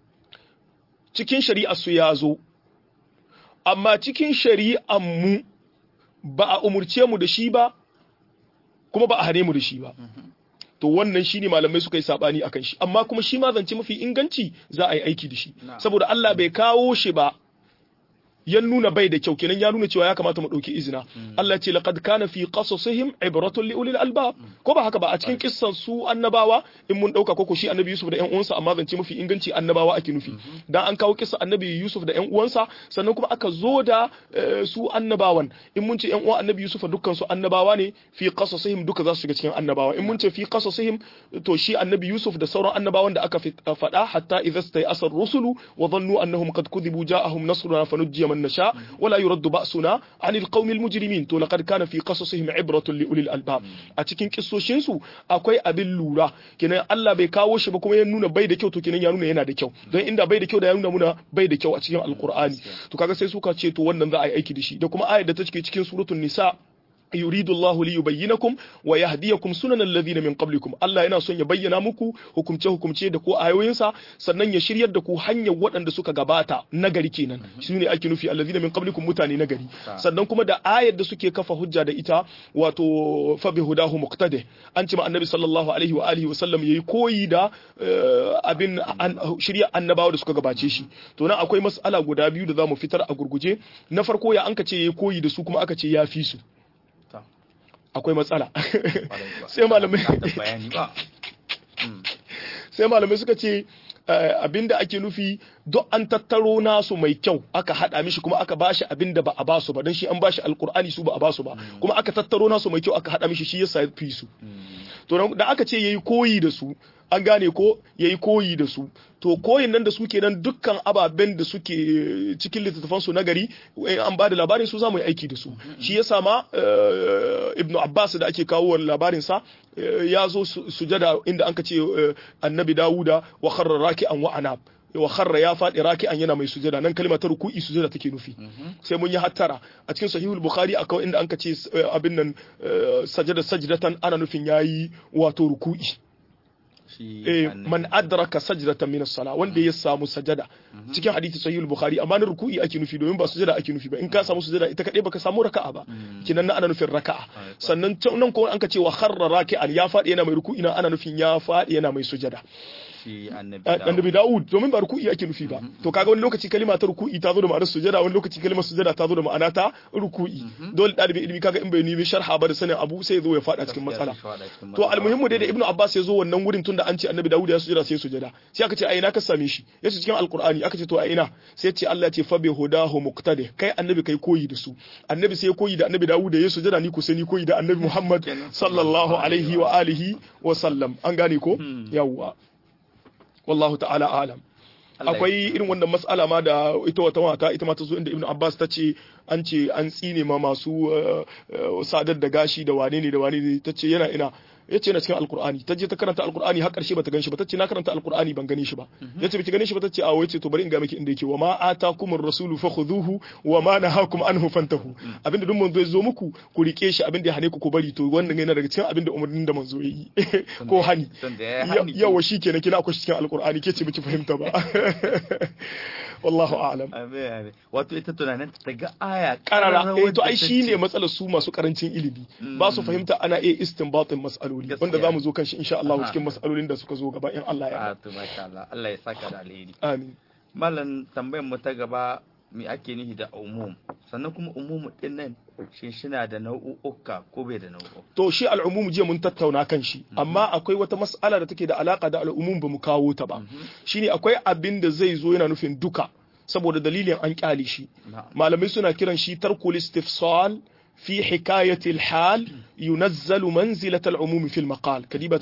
cikin shari'a su ya zo amma cikin shari'an mu ba a umurce mu da shi ba kuma ba a hane mu da shi ba to wannan shine malamai suka yi sabani akan shi amma kuma shi ma zance mafi inganci za a yi aiki da shi saboda Allah bai kawo shi ba ya nuna bai da kyau kenan ya nuna cewa ya kamata mu dauki izina Allah ce laqad kana fi qasasihim ibratun li ulil albab ko ba haka ba a cikin kissan su annabawa in mun dauka koko shi annabi Yusuf da ƴan uwansa amma zance mafi inganci annabawa ake nufi dan an kawo kissa annabi Yusuf da ƴan uwansa sannan kuma aka zo da su annabawan in mun ce ƴan uwan annabi Yusuf dukkan su annabawa ne fi qasasihim duka za su shiga cikin annabawa in mun ce fi qasasihim to shi annabi Yusuf da sauran annabawan da aka faɗa hatta idza stay asar rusulu wa dhannu annahum qad kudibu ja'ahum nasruna fanujjiya من نشاء ولا يرد بأسنا عن القوم المجرمين تو لقد كان في قصصهم عبرة لأولي الألباب a cikin kissoshin su akwai abin lura kenan Allah bai kawo shi ba kuma ya nuna bai da kyau to kenan ya nuna yana da kyau don inda bai da kyau da ya nuna muna bai da kyau a cikin alkur'ani to kaga sai suka ce to wannan za a yi aiki da shi da kuma ayar da ta cike cikin suratul nisa yuridu Allahu li yubayyinakum wa yahdiyakum sunan alladhina min qablikum Allah yana son ya bayyana muku hukumce hukumce da ko ayoyinsa sannan ya shiryar da ku hanyar waɗanda suka gabata nagari kenan shine ake nufi alladhina min qablikum mutane nagari sannan kuma da ayar da suke kafa hujja da ita wato fa bi hudahu muqtadi an ce ma annabi sallallahu alaihi wa alihi wa sallam yayi koyi da abin shirya annabawa da suka gabace shi to nan akwai mas'ala guda biyu da zamu fitar a gurguje na farko ya anka ce yayi koyi da su kuma aka ce ya fi su akwai matsala sai malamai sai malamai suka ce abinda ake nufi duk an tattaro nasu mai kyau aka hada mishi kuma aka bashi abinda ba a basu ba don shi an bashi alkur'ani su ba a basu ba kuma aka tattaro nasu mai kyau aka hada mishi shi yasa fi su to da aka ce yayi koyi da su an gane ko yayi koyi da su to koyin nan da su kenan dukkan ababen da suke cikin littattafan su nagari an ba da labarin su za mu yi aiki da su shi yasa ma ibnu abbas da ake kawo labarin sa ya zo sujada inda anka ce annabi dawuda wa kharra raki'an wa anab wa kharra ya faɗi raki'an yana mai sujada nan kalmar ta ruku'i sujada take nufi sai mun yi hattara a cikin sahihul bukhari akwai inda anka ce abin nan sajada sajdatan ana nufin yayi wato ruku'i eh man adraka sajdatan min as-sala wanda ya samu sajada cikin hadisi sahih al-bukhari amma na ruku'i ake nufi domin ba sujada ake nufi ba in ka samu sujada ita kadai baka samu raka'a ba kinan nan ana nufin raka'a sannan nan ko an ka ce wa kharra raki'an ya fadi yana mai ruku'i na ana nufin ya fadi yana mai sujada annabi Dawud domin ba ruku'i ake nufi ba to kaga wani lokaci kalima ta ruku'i ta zo da ma'anar sujada wani lokaci kalimar sujada ta zo da ma'ana ta ruku'i dole dalibin ilimi kaga in bai nemi sharha ba da sanin abu sai zo ya fada cikin matsala to almuhimmu dai da ibnu abbas ya zo wannan wurin tunda an ce annabi Dawud ya sujada sai sujada sai aka ce a ina ka same shi yace cikin alqur'ani aka ce to a ina sai ce Allah ya ce fa bi hudahu muqtadi kai annabi kai koyi da su annabi sai koyi da annabi Dawud ya sujada ni ko sai ni koyi da annabi Muhammad sallallahu alaihi wa alihi wa sallam an gane ko yawwa wallahu ta'ala alam akwai irin wannan mas'ala ma da ita wata mata ita ma ta zo inda ibnu abbas ta ce an ce an tsine ma masu sadar da gashi da wane ne da wane ne ta ce yana ina ya ce na cikin alkur'ani ta je ta karanta alkur'ani har karshe bata gan shi ba ta ce na karanta alkur'ani ban gane shi ba ya ce baki gane shi ba ta ce a wai ce to bari in ga miki inda yake wa ma atakumur rasulu fakhudhuhu wa ma nahakum anhu fantahu abinda duk manzo ya zo muku ku rike shi abinda ya hane ku ku bari to wannan yana daga cikin abinda umarnin da manzo ya yi ko hani yawa shi kenan kina akwai cikin alkur'ani ke ce miki fahimta ba wallahu a'lam wato ita tunanin ta ga aya karara eh to ai shine matsalar su masu karancin ilimi ba su fahimta ana iya istinbatin mas'aloli wanda zamu zo kan shi insha Allah cikin mas'alolin da suka zo gaba in Allah ya to masha Allah Allah ya saka da alheri amin mallan tambayar mu ta gaba me ake nihi da umum sannan kuma umumu din nan shi shina da nau'uka ko bai da nau'uka to shi al'umum jiya mun tattauna kan shi amma akwai wata mas'ala da take da alaka da al'umum ba mu kawo ta ba shine akwai abin da zai zo yana nufin duka saboda dalilin an kyale shi malamai suna kiran shi tarkul istifsal في حكاية الحال ينزل منزلة العموم في المقال كديبة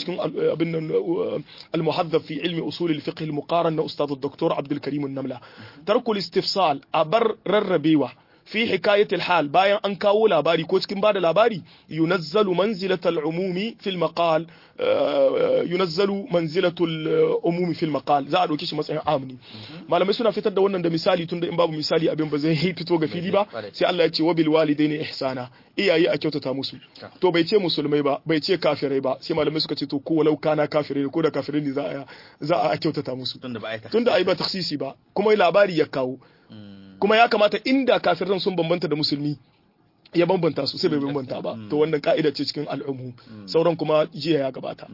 المحذب في علم أصول الفقه المقارن أستاذ الدكتور عبد الكريم النملة ترك الاستفصال أبر رربيوة في حكاية الحال باين أن كاو لاباري كوتكين بعد لاباري ينزل منزلة العموم في المقال ينزل منزلة العموم في المقال za a ɗauki shi matsayin amni malamai suna fitar da wannan da misali tunda in babu misali abin ba zai fito ga fili ba sai Allah ya ce wabil walidaini ihsana iyaye a kyautata musu to bai ce musulmai ba bai ce kafirai ba sai malamai suka ce to ko walau kana kafirai ko da kafirai ne za a za a kyautata musu tunda ai ba taksisi ba kuma labari ya kawo kuma ya kamata inda kafiran sun bambanta da musulmi ya bambanta su sai bai bambanta ba to wannan ka'ida ce cikin al'ummu sauran kuma jiya ya gabata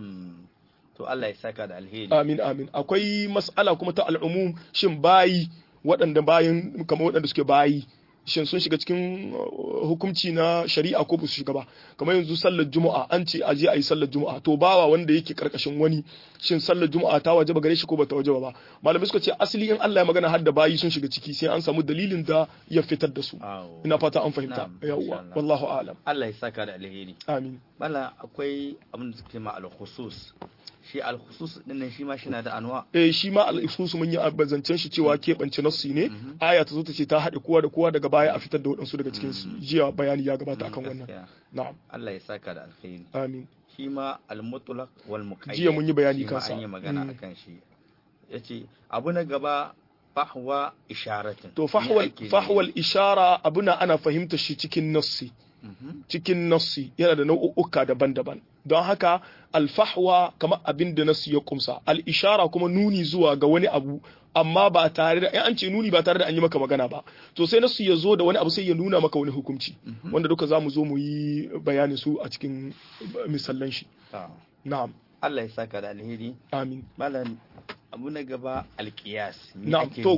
to Allah ya saka da alheri amin amin akwai mas'ala kuma ta al'ummu shin bayi waɗanda bayin kamar waɗanda suke bayi shin sun shiga cikin hukunci na shari'a ko ba su shiga ba kamar yanzu sallar juma'a an ce aje a yi sallar juma'a to bawa wanda yake karkashin wani shin sallar juma'a ta wajaba gare shi ko ba ta wajaba ba malamai suka ce asali in Allah ya magana har da bayi sun shiga ciki sai an samu dalilin da ya fitar da su ina fata an fahimta yawwa wallahu a'lam Allah ya saka da alheri amin bala akwai abin da suke ma al-khusus shi al-khusus din nan shi ma shi na da anwa eh shi ma al-khusus mun yi abazancen shi cewa keɓance nassi ne aya ta zo ta ce ta haɗe kowa da kowa daga baya a fitar da waɗansu daga cikin su jiya bayani ya gabata akan wannan na'am Allah ya saka da alkhairi amin shi ma al-mutlaq wal muqayyad jiya mun yi bayani kansa an yi magana akan shi yace abu na gaba fahwa isharatin to fahwal fahwal ishara abuna ana fahimta shi cikin nassi cikin nassi yana da nau'uka daban-daban don haka alfahwa kamar abin da nassi ya kumsa al-ishara kuma nuni zuwa ga wani abu amma ba tare da in an ce nuni ba tare da an yi maka magana ba to sai nassi ya zo da wani abu sai ya nuna maka wani hukunci wanda duka za mu zo mu yi bayanin su a cikin misallan shi na'am Allah ya saka da alheri amin malam abu na gaba alkiyas na'am to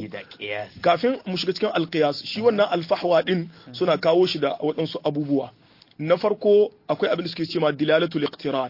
kafin mu shiga cikin alkiyas shi wannan alfahwa din suna kawo shi da waɗansu abubuwa na farko akwai abin da suke cewa dilalatul iqtiran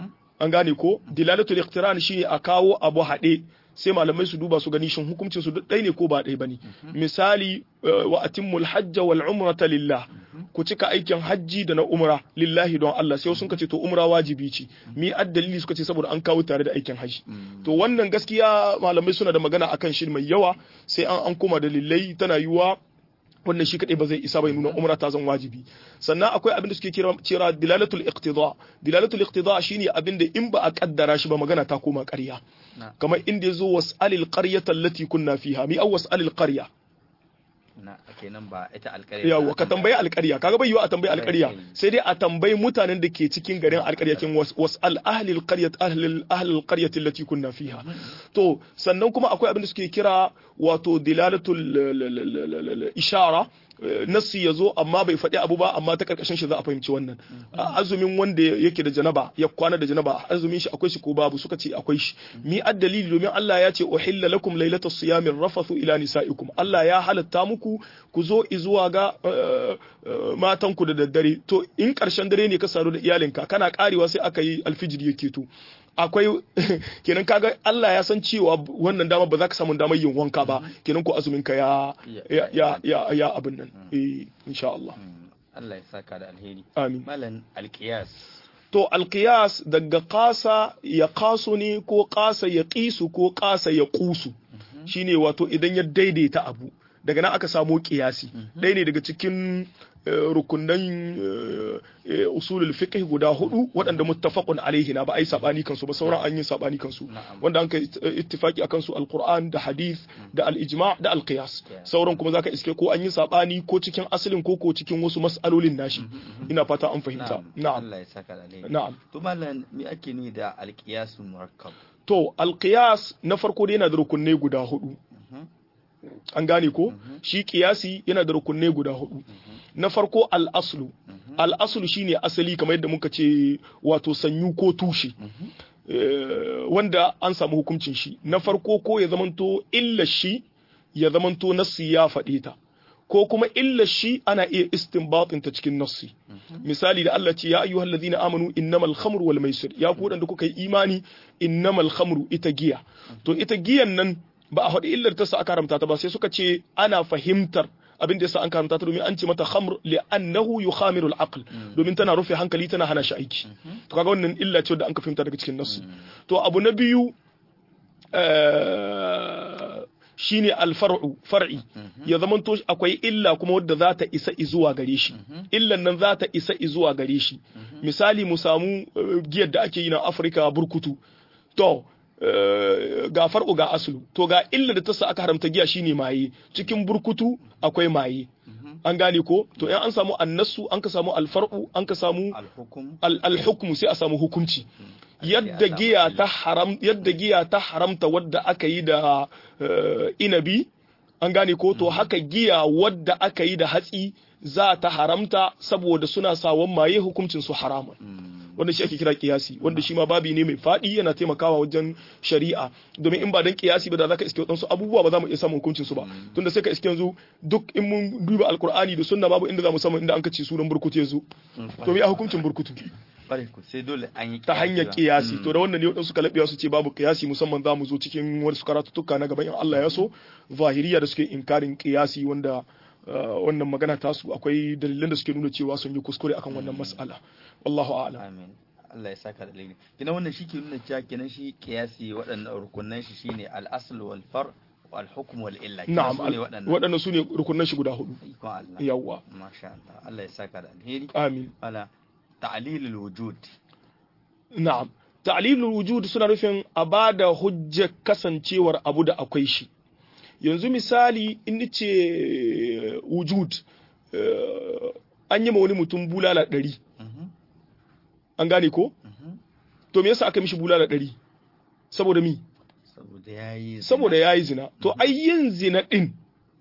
an gane ko dilalatul iqtiran shine a kawo abu haɗe sai malamai su duba su gani shin hukuncin su ɗaya ne ko ba ɗaya bane misali wa atimmul hajja wal umrata lillah ku cika aikin hajji da na umra lillahi don Allah sai sun ce to umra wajibi ce mi addalili suka ce saboda an kawo tare da aikin hajji to wannan gaskiya malamai suna da magana akan shi mai yawa sai an an koma dalilai tana yiwa wannan shi kadai ba zai isa bai nuna umra ta zan wajibi sannan akwai abin da suke kira kira dilalatul iqtida dilalatul iqtida shine abin da in ba a kaddara shi ba magana ta koma ƙarya kamar inda yazo was'alil qaryata allati kunna fiha mi aw was'alil qarya na kenan ba ita alƙarya yawa ka tambayi alƙarya kaga bai yiwa a tambayi alƙarya sai dai a tambayi mutanen da ke cikin garin alƙarya kin was'al ahli alqaryat ahli ahli alqaryat allati kunna fiha to sannan kuma akwai abin da suke kira wato dilalatul ishara nassi ya zo amma bai faɗi abu ba amma ta karkashin shi za a fahimci wannan azumin wanda yake da janaba ya kwana da janaba azumin shi akwai shi ko babu suka ce akwai shi mi addalili domin Allah ya ce uhilla lakum lailatas siyamir rafathu ila nisaikum Allah ya halatta muku ku zo zuwa ga matan ku da daddare to in karshen dare ne ka sadu da iyalinka kana karewa sai aka yi alfijiri yake to akwai kenan kaga Allah ya san cewa wannan dama ba za ka samu damar yin wanka ba kenan ko azumin ka ya ya ya ya abin nan eh insha Allah Allah ya saka da alheri amin malan alqiyas to alqiyas daga qasa ya qasu ne ko qasa ya qisu ko qasa ya qusu shine wato idan ya daidaita abu daga nan aka samu qiyasi ɗaya ne daga cikin rukunan usulul fiqh guda hudu waɗanda muttafaqun alaihi na ba ai sabani kansu ba sauran an yi sabani kansu wanda an kai ittifaki akan su alquran da hadith da al-ijma' da al-qiyas sauran kuma zaka iske ko an yi sabani ko cikin asalin ko ko cikin wasu mas'alolin nashi ina fata an fahimta na'am Allah ya saka da alheri na'am to mallan me ake nuni da al-qiyas murakkab to al-qiyas na farko dai yana da rukunai guda hudu an gane ko shi kiyasi yana da rukunai guda hudu na farko al'aslu al'aslu shine asali kamar yadda muka ce wato sanyu ko tushe wanda an samu hukuncin shi na farko ko ya zamanto illa shi ya zamanto nassi ya faɗe ta ko kuma illa shi ana iya istinbatin ta cikin nassi misali da Allah ce ya ayyuhal ladina amanu innamal khamru wal maisir ya ku da kuka yi imani innamal khamru ita giya to ita giyan nan ba a faɗi illar ta sa aka haramta ta ba sai suka ce ana fahimtar abin da yasa an karanta ta domin an ce mata khamr li'annahu yukhamiru al-aql domin tana rufe hankali tana hana shi aiki to kaga wannan illa ce da an ka fahimta daga cikin nasu to abu na biyu shine alfar'u far'i ya zamanto akwai illa kuma wadda za ta isa izuwa gare shi illan nan za ta isa izuwa gare shi misali mu samu giyar da ake yi na Afirka burkutu to ga farko ga asulu to ga illa da ta sa aka haramta giya shine maye cikin burkutu akwai maye an gane ko to in an samu annasu an ka samu alfar'u an ka samu alhukmu sai a samu hukunci yadda giya ta haram yadda giya ta haramta wadda aka yi da inabi an gane ko to haka giya wadda aka yi da hatsi za ta haramta saboda suna sawon maye hukuncin su haramun wanda shi ake kira kiyasi wanda shi ma babi ne mai faɗi yana taimakawa wajen shari'a domin in ba dan kiyasi ba da zaka iske wadansu abubuwa ba za mu iya samun hukuncin su ba tunda sai ka iske yanzu duk in mun duba alkur'ani da sunna babu inda za mu samu inda an kace sunan burkutu yanzu to me a hukuncin burkutu sai dole an yi ta hanyar kiyasi to da wannan ne wadansu kalabiya su ce babu kiyasi musamman za mu zo cikin wasu karatuttuka na gaban in Allah ya so zahiriya da suke inkarin kiyasi wanda wannan magana tasu akwai dalilan da suke nuna cewa sun yi kuskure akan wannan mas'ala wallahu a'lam amin Allah ya saka da laili kina wannan shi ke nuna cewa kenan shi kiyasi waɗannan rukunan shi shine al-asl wal far wal hukm wal illa na'am waɗannan su ne rukunan shi guda hudu ikon Allah yawwa masha Allah Allah ya saka da alheri amin ala ta'lilul wujud na'am ta'lilul wujud suna nufin a bada hujjar kasancewar abu da akwai shi yanzu misali in ce wujud an yi ma wani mutum bulala ɗari an gane ko? to me yasa aka mishi bulala ɗari saboda mi saboda ya yi zina to ai yin zina ɗin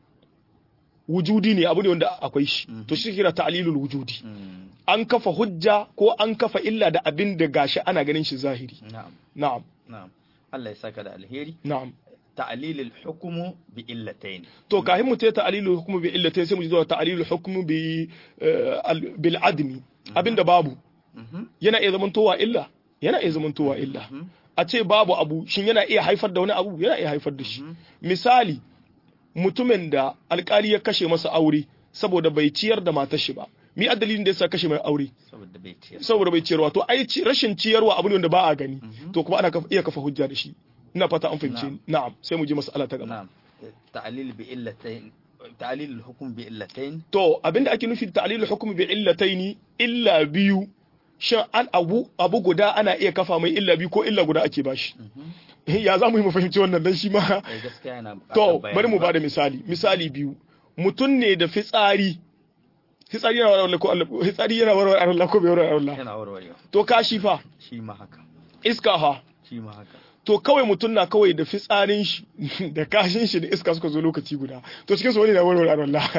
wujudi ne abu ne wanda akwai shi to shi kira ta'lilul wujudi an kafa hujja ko an kafa illa da abin da gashi ana ganin shi zahiri na'am na'am na'am Allah ya saka da alheri na'am ta'lil al-hukm bi illatayn to kahin mu ta ta'lil al-hukm bi illatayn sai mu zuwa ta'lil al-hukm bi bil admi abinda babu yana iya zamantowa illa yana iya zamantowa illa a ce babu abu shin yana iya haifar da wani abu yana iya haifar da shi misali mutumin da alkali ya kashe masa aure saboda bai ciyar da matar shi ba mi dalilin da yasa kashe mai aure saboda bai ciyar saboda bai ciyarwa to ai ci- rashin ciyarwa abu ne wanda ba a gani to kuma ana kaf- iya kafa hujja da shi ina fata an fahimce ni na'am sai mu je mas'ala ta gaba na'am ta'lil bi illatayn ta'lil al-hukm bi illatayn to abinda ake nufi da ta'lilul hukmi bi illataini illa biyu shin an abu abu guda ana iya kafa mai illa biyu ko illa guda ake bashi ya za mu yi mu fahimci wannan dan shi ma eh gaskiya yana buƙatar to bayani bari mu ba. bada misali misali biyu mutum ne da fitsari fitsari yana warware ko Allah fitsari yana warware Allah ko bai warware Allah yana warwarewa to kashi fa shi ma haka iska ha shi ma haka to kawai mutum na kawai da fitsarin shi da kashin shi da iska suka zo lokaci guda to cikin su wani na warware Allah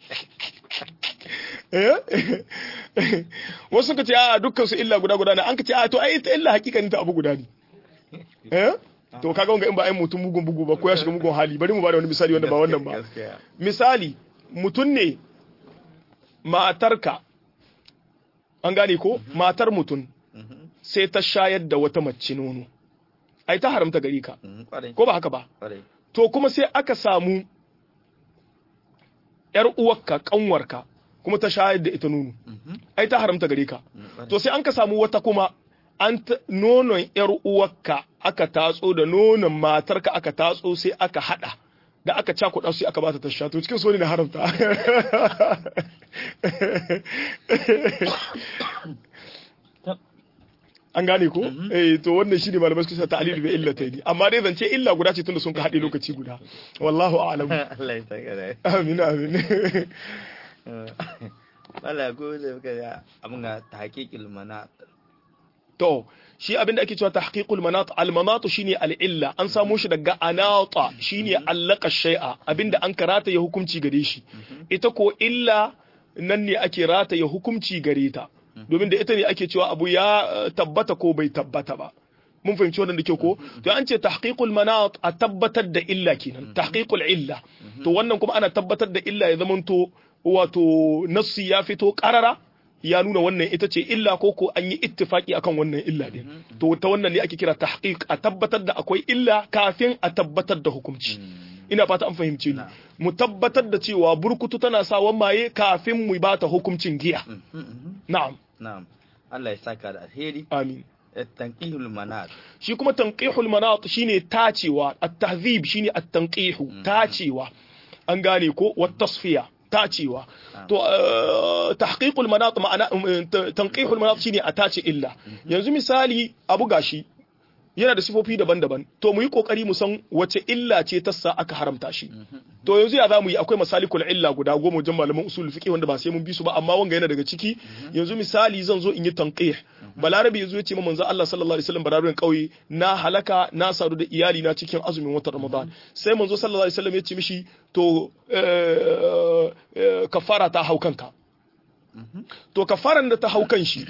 eh wasu suka ce a dukkan su illa guda guda ne an ka ce a to ai ita illa hakikanin ta abu guda ne eh to kaga wanga in ba ai mutum mugun bugu ba ko ya shiga mugun hali bari mu bada wani misali wanda ba wannan ba gaskiya misali mutum ne matarka an gane ko matar mutum Mhm, sai ta shayar da wata mace nono ai ta haramta gari ka mhm, kwarai ko ba haka ba kwarai to kuma sai aka samu yar uwarka kanwarka kuma ta shayar da ita nono Mhm, ai ta haramta gare ka mhm, kwarai. to sai an ka samu wata kuma an ta- nonon yar uwarka aka tatso da nonon matarka aka tatso sai aka hada da aka cakuɗa su sai aka bata ta sha to cikin so ne na haramta an gane ko eh to wannan shine malamai suka sa ta'lil bi illatayn amma dai zance illa guda ce tunda sun ka hade lokaci guda wallahu a'lam Allah ya saka da amin amin wala ko da muka ga abin ga tahqiqil mana to shi abin da ake cewa tahqiqul manat al manat shine al illa an samo shi daga anata shine allaka shay'a abinda an karata ya hukunci gare shi ita ko illa nan ne ake rata ya hukunci gare ta domin da ita ne ake cewa abu ya eh, tabbata ko bai tabbata ba mun fahimci wannan da kyau ko to an ce tahqiqul manat a tabbatar da illa kenan tahqiqul illa to wannan kuma ana tabbatar da illa ya zamanto wato nassi ya fito qarara ya nuna wannan ita ce illa ko ko an yi ittifaki akan wannan illa din to ta wannan ne ake kira tahqiq a tabbatar da akwai illa kafin a tabbatar da hukunci ina fata an fahimce ni mu tabbatar da cewa burkutu tana sawan maye kafin mu bata hukuncin giya na'am na'am Allah ya saka da alheri amin tanqihul manat shi kuma tanqihul manat shine tacewa at-tahzib shine at-tanqihu tacewa an gane ko wat tasfiya tacewa to eh, tahqiqul manat ma'ana eh, tanqihul manat shine a tace illa yanzu misali abu gashi yana da sifofi daban-daban to mu yi kokari mu san wace illa ce ta sa aka haramta shi to yanzu ya zamu yi akwai masalikul illa guda goma wajen malaman usul fiqh wanda ba sai mun bi su ba amma wanga yana daga ciki yanzu misali zan zo in yi tanqih balarabe yazo ya ce ma manzo Allah sallallahu alaihi wasallam bararren kauye na halaka na sadu da iyali na cikin azumin watan Ramadan sai manzo sallallahu alaihi wasallam ya ce mishi to eh, eh, kafara ta hau kanka to kafaran da ta hau kan shi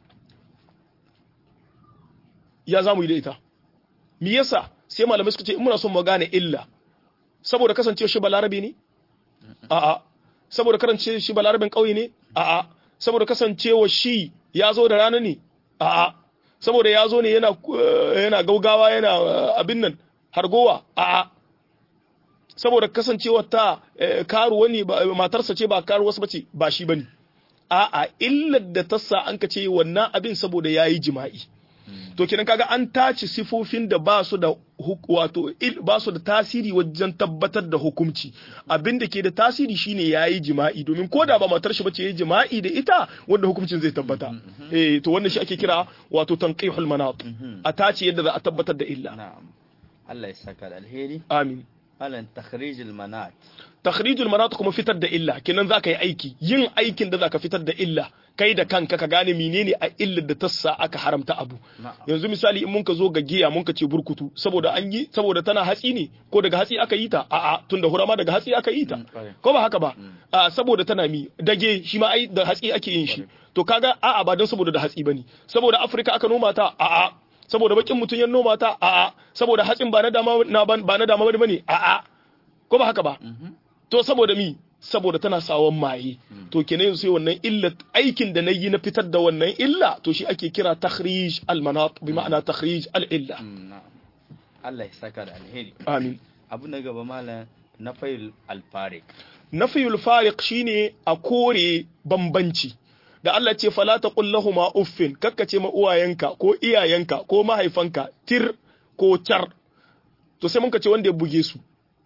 ya zamu yi da ita me yasa sai malamai suka ce in muna son mu gane illa saboda kasancewa shi balarabe ne a'a saboda karance shi balarabin ƙauye ne a'a saboda kasancewa shi ya zo da rana ne a'a saboda ya zo ne yana eh, yana gaugawa yana eh, abin nan hargowa a'a saboda kasancewa ta eh, karuwa ne ba- matarsa ce ba karuwa ba ce ba shi bane a'a illar da ta sa an ka ce wannan abin saboda yayi jima'i to kenan kaga an tace sifofin da ba su da huk- wato il- ba su da tasiri wajen tabbatar da hukunci abin da ke da tasiri shine yayi jima'i domin ko da ba matar shi bace yayi jima'i da ita wanda hukuncin zai tabbata eh to wannan shi ake kira wato tanqihul manat a tace yadda za a tabbatar da illa na'am Allah ya saka da alheri amin alan takhrijul manat takhrijul manat kuma fitar da illa kenan zaka yi aiki yin aikin da zaka fitar da illa kai da kanka ka gane menene a illar da ta sa aka haramta abu na'am yanzu misali in mun ka zo ga giya mun ka ce burkutu saboda an yi saboda tana hatsi ne ko daga hatsi aka yi ta a'a tunda hurama daga hatsi aka yi ta Mm, kwarai. ko ba haka ba a saboda tana mi dage shi ma ai da hatsi ake yin shi to kaga a'a ba don saboda da hatsi bane saboda Afirka aka noma ta a'a saboda bakin mutun ya noma ta a'a saboda hatsin ba na dama na ban- ba na dama bane a'a ko ba haka ba to saboda mi saboda tana sawon maye to kenan yanzu sai wannan illa aikin da nayi na fitar da wannan illa to shi ake kira takhrij al manat bi ma'ana takhrij al illa Mm, na'am Allah ya saka da alheri amin abu na gaba malam na fayil alfarik nafiyul fariq shine a kore bambanci da Allah ce fala taqul lahumu uffin kakkace ma uwayenka ko iyayenka ko mahaifanka tir ko car to sai mun ka ce wanda ya buge su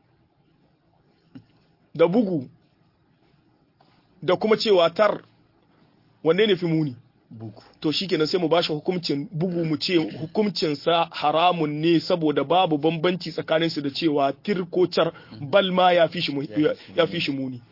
da bugu da kuma cewa tar wanne ne fi muni bugu to shikenan sai mu bashi hukuncin bugu mu ce hukuncin sa haramun ne saboda babu bambanci tsakanin su da cewa tir ko car bal ma ya fi shi mu- ya- ya fi shi muni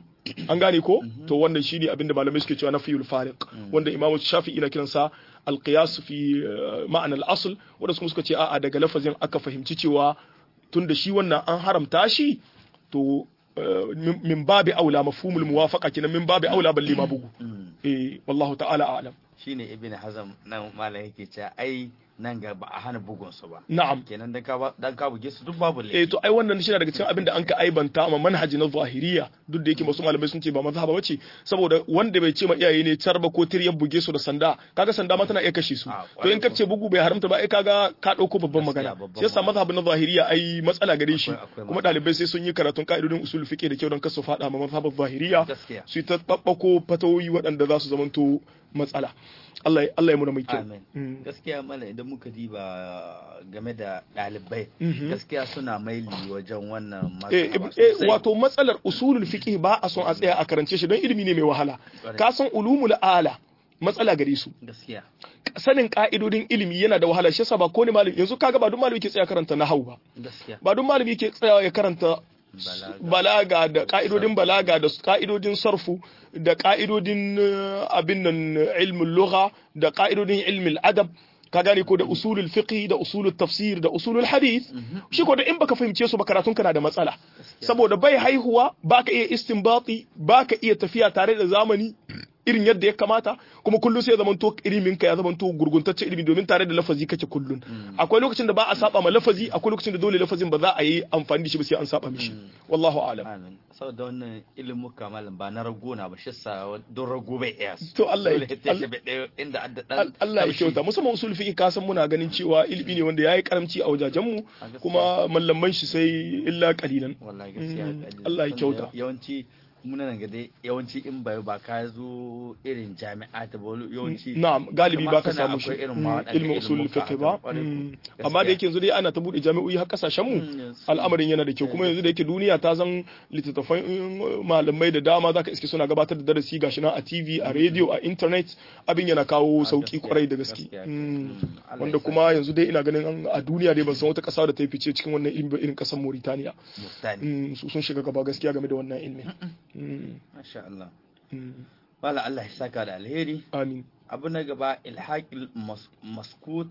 an gane ko to wannan shine abin da malamai suke cewa na fiyul fariq wanda imamu shafi'i na kiransa alqiyas fi eh, ma'anar al-asl wanda kuma suka ce a'a daga lafazin aka fahimci cewa tunda shi wannan an haramta shi to eh, min- min babi aula mafhumul muwafaqa kenan min babi aula balle ma bugu eh wallahu ta'ala a'lam shine ibn hazam nan malam yake cewa ai nan ga ba a hana bugun su ba na'am kenan dan ka ba- dan ka buge su duk babu eh laifi to ai wannan shi na daga cikin abin da an ka aibanta ma manhaji na zahiriya duk da yake wasu malamai sun ce ba mazhaba bace saboda wanda bai ce ma iyaye ne carba ko tir ya buge su da sanda kaga sanda ma tana iya kashe su Ah, to in kwarai kace bugu bai haramta ba ai kaga ka dauko babban Gaskiya, magana babban shi yasa magana. mazhabin na zahiriya ai matsala gare shi Akwai- akwai kuma matsala. dalibai sai sun yi karatun ka'idodin usul fiqh da kyau don kasu fada ma mazhabin zahiriya gaskiya su yi ta babbako fatawoyi waɗanda za su zamanto matsala Allah ya- Allah ya muna mai kyau amen Mm. gaskiya mala idan muka diba game da ɗalibai Mhm. gaskiya suna maili wajen wannan Eh, mazhaba eh, sosai. wato matsalar usulul fiqh ba a son a tsaya a karance shi don ilimi ne mai wahala Kwarai. ka san ulumul ala matsala gare su gaskiya sanin ka'idodin ilimi yana da wahala shi yasa ba ko ne malami yanzu kaga ba duk malami ke tsaya karanta nahwu ba gaskiya ba duk malami ke tsaya ya karanta Balaga. balaga da ka'idodin balaga da ka'idodin sarfu da ka'idodin eh, abin nan ilmin lugha da ka'idodin ilmin adab ka gane ko da usulul fiqh da usulul tafsir da usulul hadith shi ko da in baka fahimce su ba karatun kana da matsala saboda bai haihuwa baka iya istinbati baka iya tafiya tare da zamani irin yadda ya kamata kuma kullum sai ya zamanto ilimin ka ya zamanto gurguntacce ilimi domin tare da lafazi kake kullun akwai lokacin da ba a saba ma lafazi akwai lokacin da dole lafazin ba za a yi amfani da shi ba sai an saba mishi wallahu a'lam amin saboda wannan ilimin malam ba na rago na ba shi sa don rago bai iya su To Allah ya- Dole ta shi bai ɗaya inda adda Al- dan Allah ya taushi. kyauta musamman usul fiqh ka san muna ganin cewa ilimi ne wanda yayi karamci a wajajen mu A gaskiya. kuma mallaman shi sai illa qalilan wallahi gaskiya Mm, kalli. Allah ya Saboda kyauta. yawanci muna nan ga dai yawanci in bai ba ka zo irin jami'a ta ba yawanci na'am galibi kamar ba ka sana samu shi akwai irin Mm, ma waɗanda ilmin usul ilimuka fiqh a ba kan ƙwarai ko. Mm. Gaskiya. amma da yake yanzu dai ana ta bude jami'o'i har kasashen mu Mm, yes. al'amarin yana da kyau kuma yanzu da yake duniya ta zan littattafan mm, malamai da dama zaka iske suna gabatar da darasi gashi nan a TV a radio a internet abin yana kawo Ah, sauki gaskiya, kwarai da gaske gaskiya. Mm. Mm, Allah wanda ya sa. kuma yanzu dai ina ganin an- a duniya dai ban san wata ƙasa da ta yi fice cikin wannan ilimi ba irin ƙasar Mauritania Mustani. Mm, su sun shiga gaba gaskiya game da wannan ilimin Mm, Masha Allah. mm. Wala Allah ya saka da alheri. amin Abu na gaba ilhaqil mas- maskut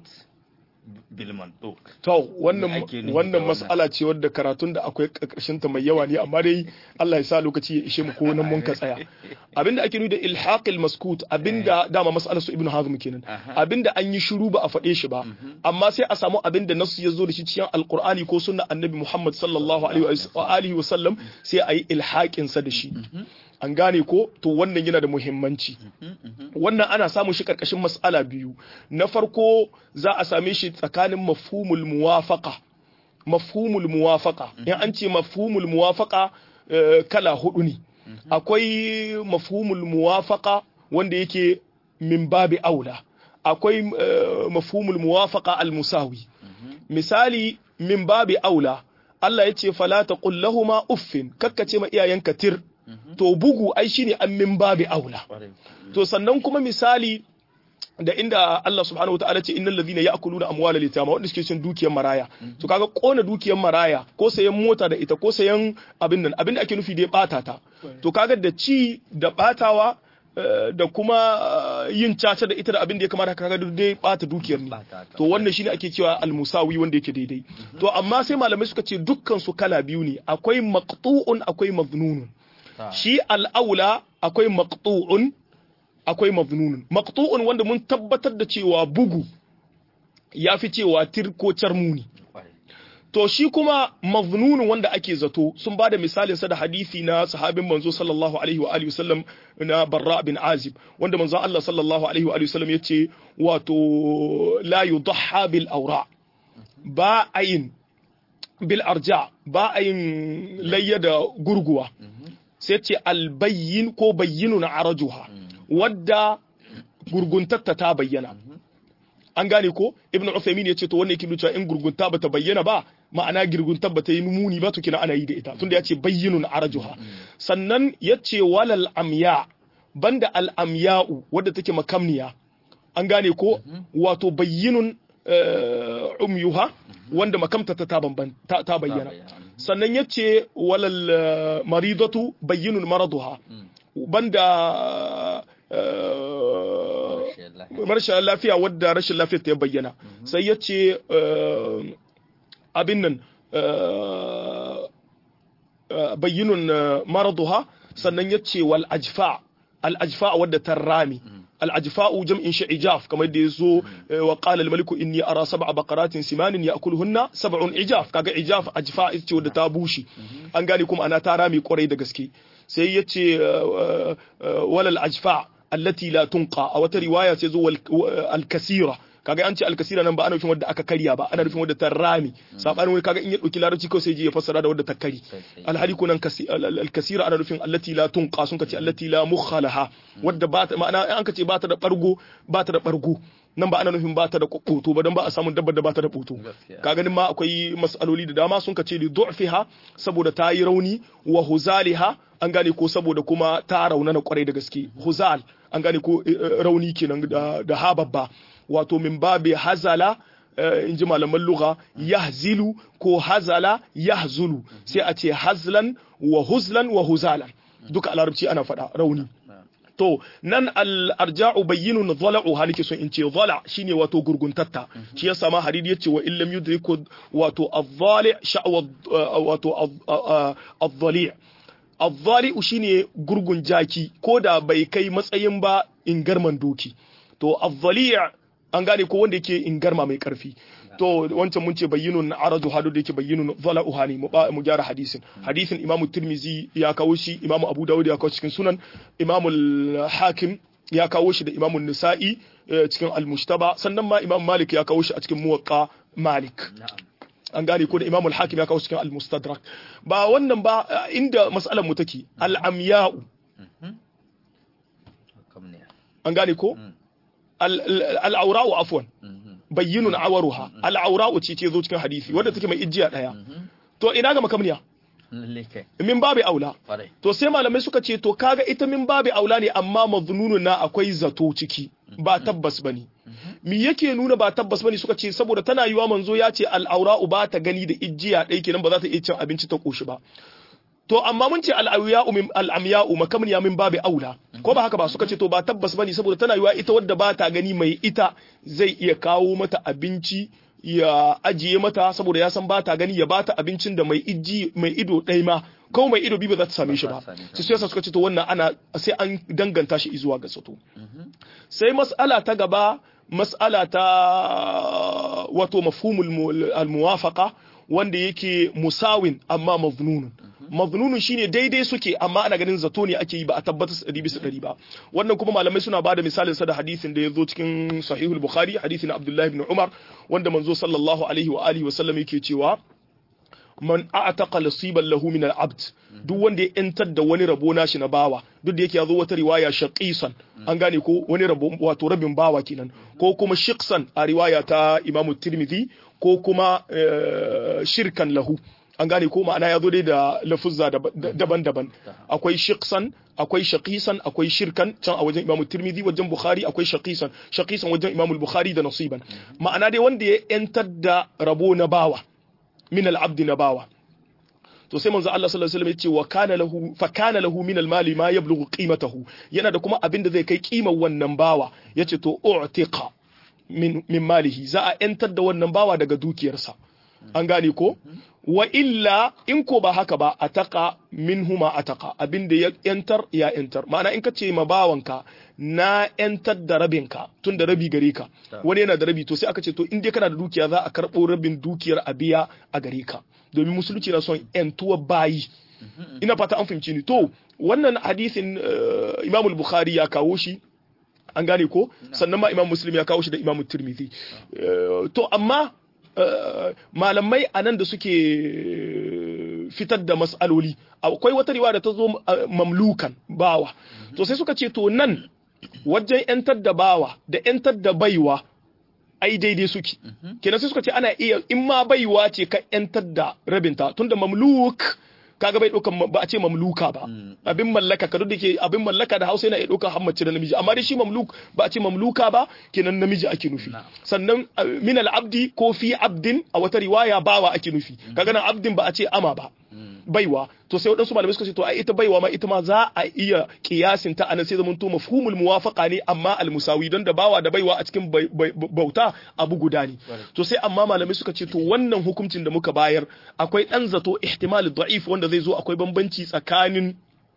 bil mantuq. To wannan Me ake nufi da wannan wannan? mas'ala ce wadda karatun da akwai karkashin ta mai yawa ne amma dai Allah ya sa lokaci ya ishe mu ko nan mun ka tsaya. Abinda ake nufi da ilhaqil maskut abinda dama mas'alar su Ibn Hazm kenan. Aha. Abinda an yi shiru ba a faɗe shi ba amma sai a samu abinda nasu ya zo da shi cikin Alqur'ani ko sunnar Annabi Muhammad sallallahu alaihi wa alihi wa sallam sai a yi ilhaqin sa da shi. An gane ko to wannan yana da muhimmanci. wannan ana samun shi karkashin mas'ala biyu na farko za a same shi tsakanin mafhumul muwafaqa mafhumul muwafaqa in an ce mafhumul muwafaqa eh, kala hudu ne akwai mafhumul muwafaqa wanda yake min babi aula akwai eh, mafhumul muwafaqa al-musawi misali min babi aula Allah ya ce fala taqul lahumu uffin kakkace ma iyayenka tir to bugu ai shine an min babi aula Ƙwarai. to sannan kuma misali da inda Allah subhanahu wataala ce innal ladhina ya'kuluna amwala litama wanda suke cin dukiyar maraya to kaga kona dukiyar maraya ko sayan mota da ita ko sayan abin nan abin da ake nufi da ya bata ta to kaga da ci da batawa eh, da kuma eh, yin caca da ita da abin da ya kamata kaga duk dai bata dukiyar ne Bata ta. to wannan shine ake cewa almusawi wanda yake daidai to amma sai malamai suka ce dukkan su kala biyu ne akwai maqtu'un akwai maznunun Ta. shi al'aula akwai maqtu'un akwai mabnunun maqtu'un wanda mun tabbatar da cewa bugu ya fi cewa tirkocar muni Ƙwarai. to shi kuma mabnunun wanda ake zato sun bada misalin sa da hadisi na sahabin manzo sallallahu alaihi wa alihi wasallam na barra bin azib wanda manzo Allah sallallahu alaihi wa alihi wasallam yace wato la yudhha bil awra ba ayin bil arja ba ayin layya da gurguwa sai ce albayyin ko bayyinun arajuha wadda gurguntatta ta bayyana an gane ko ibnu Uthaymeen ya ce to wannan yake nuna in gurgunta bata bayyana ba ma'ana girgunta bata yi muni ba to kina ana yi da ita tunda ya ce bayyinun arajuha sannan ya ce walal amya banda al amya'u wadda take makamniya an gane ko wato bayyinun umyuha wanda makamta ta ta bayyana sannan ya ce walal maridatu bayyinun maraduha banda rashin lafiya wadda rashin lafiyar ta ya bayyana sai ya ce abin nan bayyinun maraduha sannan ya ce wal ajfa al ajfa wadda ta rami العجفاء جمع شعجاف كما يدزو وقال الملك إني أرى سبع بقرات سمان يأكلهن سبع عجاف كاga عجاف أجفاء ce wadda ta bushe an gane kuma ana ta rami kwarai da gaske sai yace walal ajfa allati la tunqa a wata riwaya sai zo al kasira kaga an ce alkasira nan ba ana nufin wadda aka karya ba ana nufin wadda ta rami sabanin wani kaga in ya dauki larabci kawai sai je ya fassara da wadda ta kari alhali kunan alkasira ana nufin allati la tunqa sun kace allati la mukhalaha wadda ba ta ma'ana an kace ba ta da bargo ba ta da bargo nan ba ana nufin ba ta da koto ba don ba a samun dabbar da ba ta da koto ka ganin ma akwai masaloli da dama sun kace li du'fiha saboda ta yi rauni wa huzaliha an gane ko saboda kuma ta raunana kwarai da gaske huzal an gane ko rauni kenan da hababba wato min babi hazala in ji malaman lugha yahzilu ko hazala yahzulu sai a ce hazlan wa huzlan wa huzalan duka a larabci ana faɗa rauni to nan al-arja'u bayyinun dhala'u halike son in ce dhala shine wato gurguntatta shi yasa ma hadidi yace wa illam yudriku wato adh-dhali' sha'wa wato adh-dhali' adh-dhali' shine gurgun jaki ko da bai kai matsayin ba in garman doki to adh-dhali' an gane ko wanda yake in garma mai karfi to wancan mun ce bayyinun aradu hadu da yake bayyinun zala uhani mu gyara hadisin hadisin imamu tirmizi ya kawo shi imamu abu dawud ya kawo cikin sunan imamu hakim ya kawo shi da imamu nisa'i cikin al-mushtaba sannan ma imam malik ya kawo shi a cikin muwaqqa malik an gane ko da imamu hakim ya kawo cikin al-mustadrak ba wannan ba inda mas'alar mu take al-amya'u an gane ko al'aura'u afwan bayyinun awaruha al'aura'u ce ce zo cikin hadisi wadda take mai ijiya daya to ina ga makamniya min babi aula to sai malamai suka ce to kaga ita min babi aula ne amma mazununun na akwai zato ciki ba tabbas bane mi yake nuna ba tabbas bane suka ce saboda tana yiwa manzo ya ce al'aura'u ba ta gani da ijiya ɗaya kenan ba za ta iya cin abinci ta koshi ba to amma mun ce al'amya'u min al'amya'u makamniya min babi aula ko ba haka ba suka ce to ba tabbas bane saboda tana yiwa ita wadda ba ta gani mai ita zai iya kawo mata abinci ya ajiye mata saboda ya san ba ta gani ya bata abincin da mai iji mai ido ɗaya ma ko mai ido biyu ba za ta same shi ba sai yasa suka ce to wannan ana sai an danganta shi zuwa ga sato sai mas'ala ta gaba mas'ala ta wato mafhumul al-muwafaqa wanda yake musawin amma maznunun maznunun shine daidai suke amma ana ganin zato ne ake yi ba a tabbatar ɗari bisa ɗari ba wannan kuma malamai suna bada misalin sa da hadisin da ya zo cikin sahihul bukhari hadisin abdullahi ibn umar wanda manzo sallallahu alaihi wa alihi wa sallam yake cewa man a'taqa nasiban lahu min al-abd duk wanda ya yantar da wani rabo nashi na bawa duk da yake yazo wata riwaya shaqisan an gane ko wani rabo wato rabin bawa kenan ko kuma shiqsan a riwaya ta Imam Tirmidhi ko kuma shirkan lahu an gane ko ma'ana yazo dai da lafuzza daban-daban akwai shiqsan akwai shaqisan akwai shirkan can a wajen Imam Tirmidhi wajen Bukhari akwai shaqisan shaqisan wajen Imam Bukhari da nasiban ma'ana dai wanda ya yantar da rabo na bawa min al-abd na bawa to sai manzo Allah sallallahu alaihi wasallam ya ce wa kana lahu fa kana lahu min al-mali ma yablughu qimatahu yana da kuma abin da zai kai kimar wannan bawa yace to u'tiqa min min malihi za a yantar da wannan bawa daga dukiyarsa an gane ko wa illa in ko ba haka ba ataka minhuma ataka abin da ya yantar ya yantar ma'ana in ka ce ma bawanka na yantar da rabinka tun da rabi gare ka wani yana da rabi to sai aka ce to in dai kana da dukiya za a karɓo rabin dukiyar a biya a gare ka domin musulunci na son yantuwa bayi ina fata an fahimci ni to wannan hadisin Imam Bukhari ya kawo shi an gane ko sannan ma Imam Muslim ya kawo shi da Imam Tirmidhi to amma malamai a nan da suke fitar da mas'aloli akwai wata riwaya da ta zo mamlukan bawa to sai suka ce to nan wajen yantar da bawa da yantar da baiwa ai daidai suke kenan sai suka ce ana iya in ma baiwa ce ka yantar da rabinta tunda mamluk kaga bai ɗaukan ba a ce mamluka ba abin mallaka ka da ke abin mallaka da hausa yana iya ɗaukar hammace da namiji amma dai shi mamluk ba a ce mamluka ba kenan namiji ake nufi sannan min abdi ko fi abdin a wata riwaya bawa ake nufi kaga nan abdin ba a ce ama ba baiwa to sai waɗansu malamai suka ce to ai ita baiwa ma ita ma za a iya kiyasin ta anan sai zaman to mafhumul muwafaqa ne amma almusawi don da bawa da baiwa a cikin bauta abu guda ne to sai amma malamai suka ce to wannan hukuncin da muka bayar akwai dan zato ihtimal da'if wanda zai zo akwai bambanci tsakanin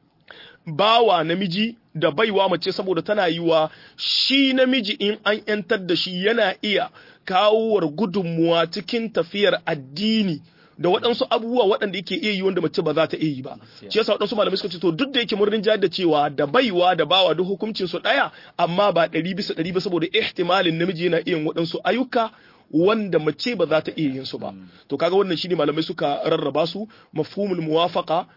bawa namiji da baiwa mace saboda tana yiwa shi namiji in an yantar da shi yana iya kawowar gudunmuwa cikin tafiyar addini da waɗansu abubuwa waɗanda yake iya yi wanda mace ba za ta iya yi ba shi yasa waɗansu malamai suka ce to duk da yake murnin jihar da cewa da baiwa da bawa duk hukuncin su ɗaya amma ba ɗari bisa ɗari ba saboda ihtimalin namiji yana iya waɗansu ayyuka wanda mace ba za ta iya yin su ba to kaga wannan shine malamai suka rarraba su mafhumul muwafaqa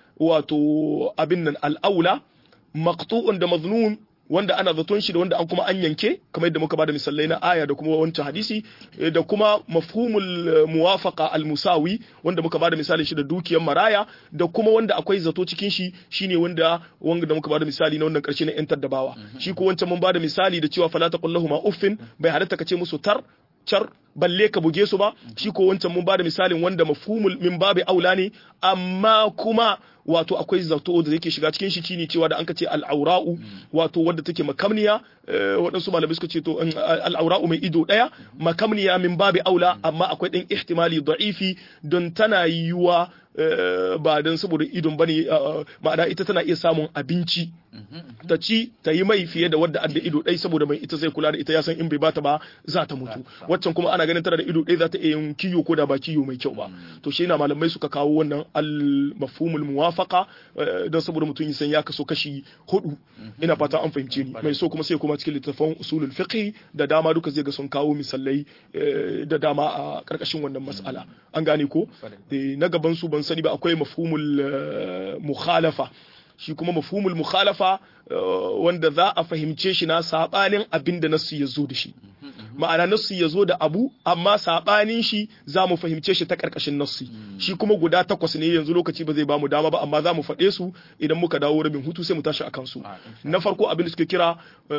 wato abin nan al'aula maqtu'un da maznun wanda ana zaton shi da wanda an kuma an yanke kamar yadda muka bada misalai na aya da kuma wancan hadisi da kuma mafhumul muwafaqa al-musawi wanda muka bada misalin shi da dukiyar maraya da kuma wanda akwai zato cikin shi shine wanda wanda da muka bada misali na wannan karshe na yan taddabawa shi ko wancan mun bada misali da cewa fala taqullahu ma uffin bai halatta kace musu tar car balle ka buge su ba shi ko wancan mun bada misalin wanda mafhumul min babi aula ne amma kuma wato akwai zato da yake shiga cikin shi shine cewa da an ka ce al'aura'u wato wadda take makamniya waɗansu malamai suka ce to al'aura'u mai ido ɗaya makamniya min babi aula amma akwai ɗan ihtimali da'ifi don tana yiwuwa ba don saboda idon bane ma'ana ita tana iya samun abinci ta ci ta yi mai fiye da wadda adda ido ɗai saboda mai ita zai kula da ita ya san in bai bata ba za ta mutu waccan kuma ana ganin tana da ido ɗai za ta iya yin kiyo ko da ba kiyo mai kyau ba to shi na malamai suka kawo wannan al mafhumul muwafaqa don saboda mutum ya san ya kaso kashi hudu ina fata an fahimce ni mai so kuma sai kuma cikin littafin usulul fiqh da dama duka zai ga sun kawo misalai da dama a karkashin wannan mas'ala an gane ko na gaban su ban sani ba akwai mafhumul mukhalafa shi kuma mafhumul mukhalafa wanda za a fahimce shi na sabanin abin da nasu ya zo da shi ma'ana nasu ya zo da abu amma sabanin shi za mu fahimce shi ta karkashin nasu shi kuma guda takwas ne yanzu lokaci ba zai ba mu dama ba amma za mu faɗe su idan muka dawo rabin hutu sai mu tashi akan su na farko abin da suke kira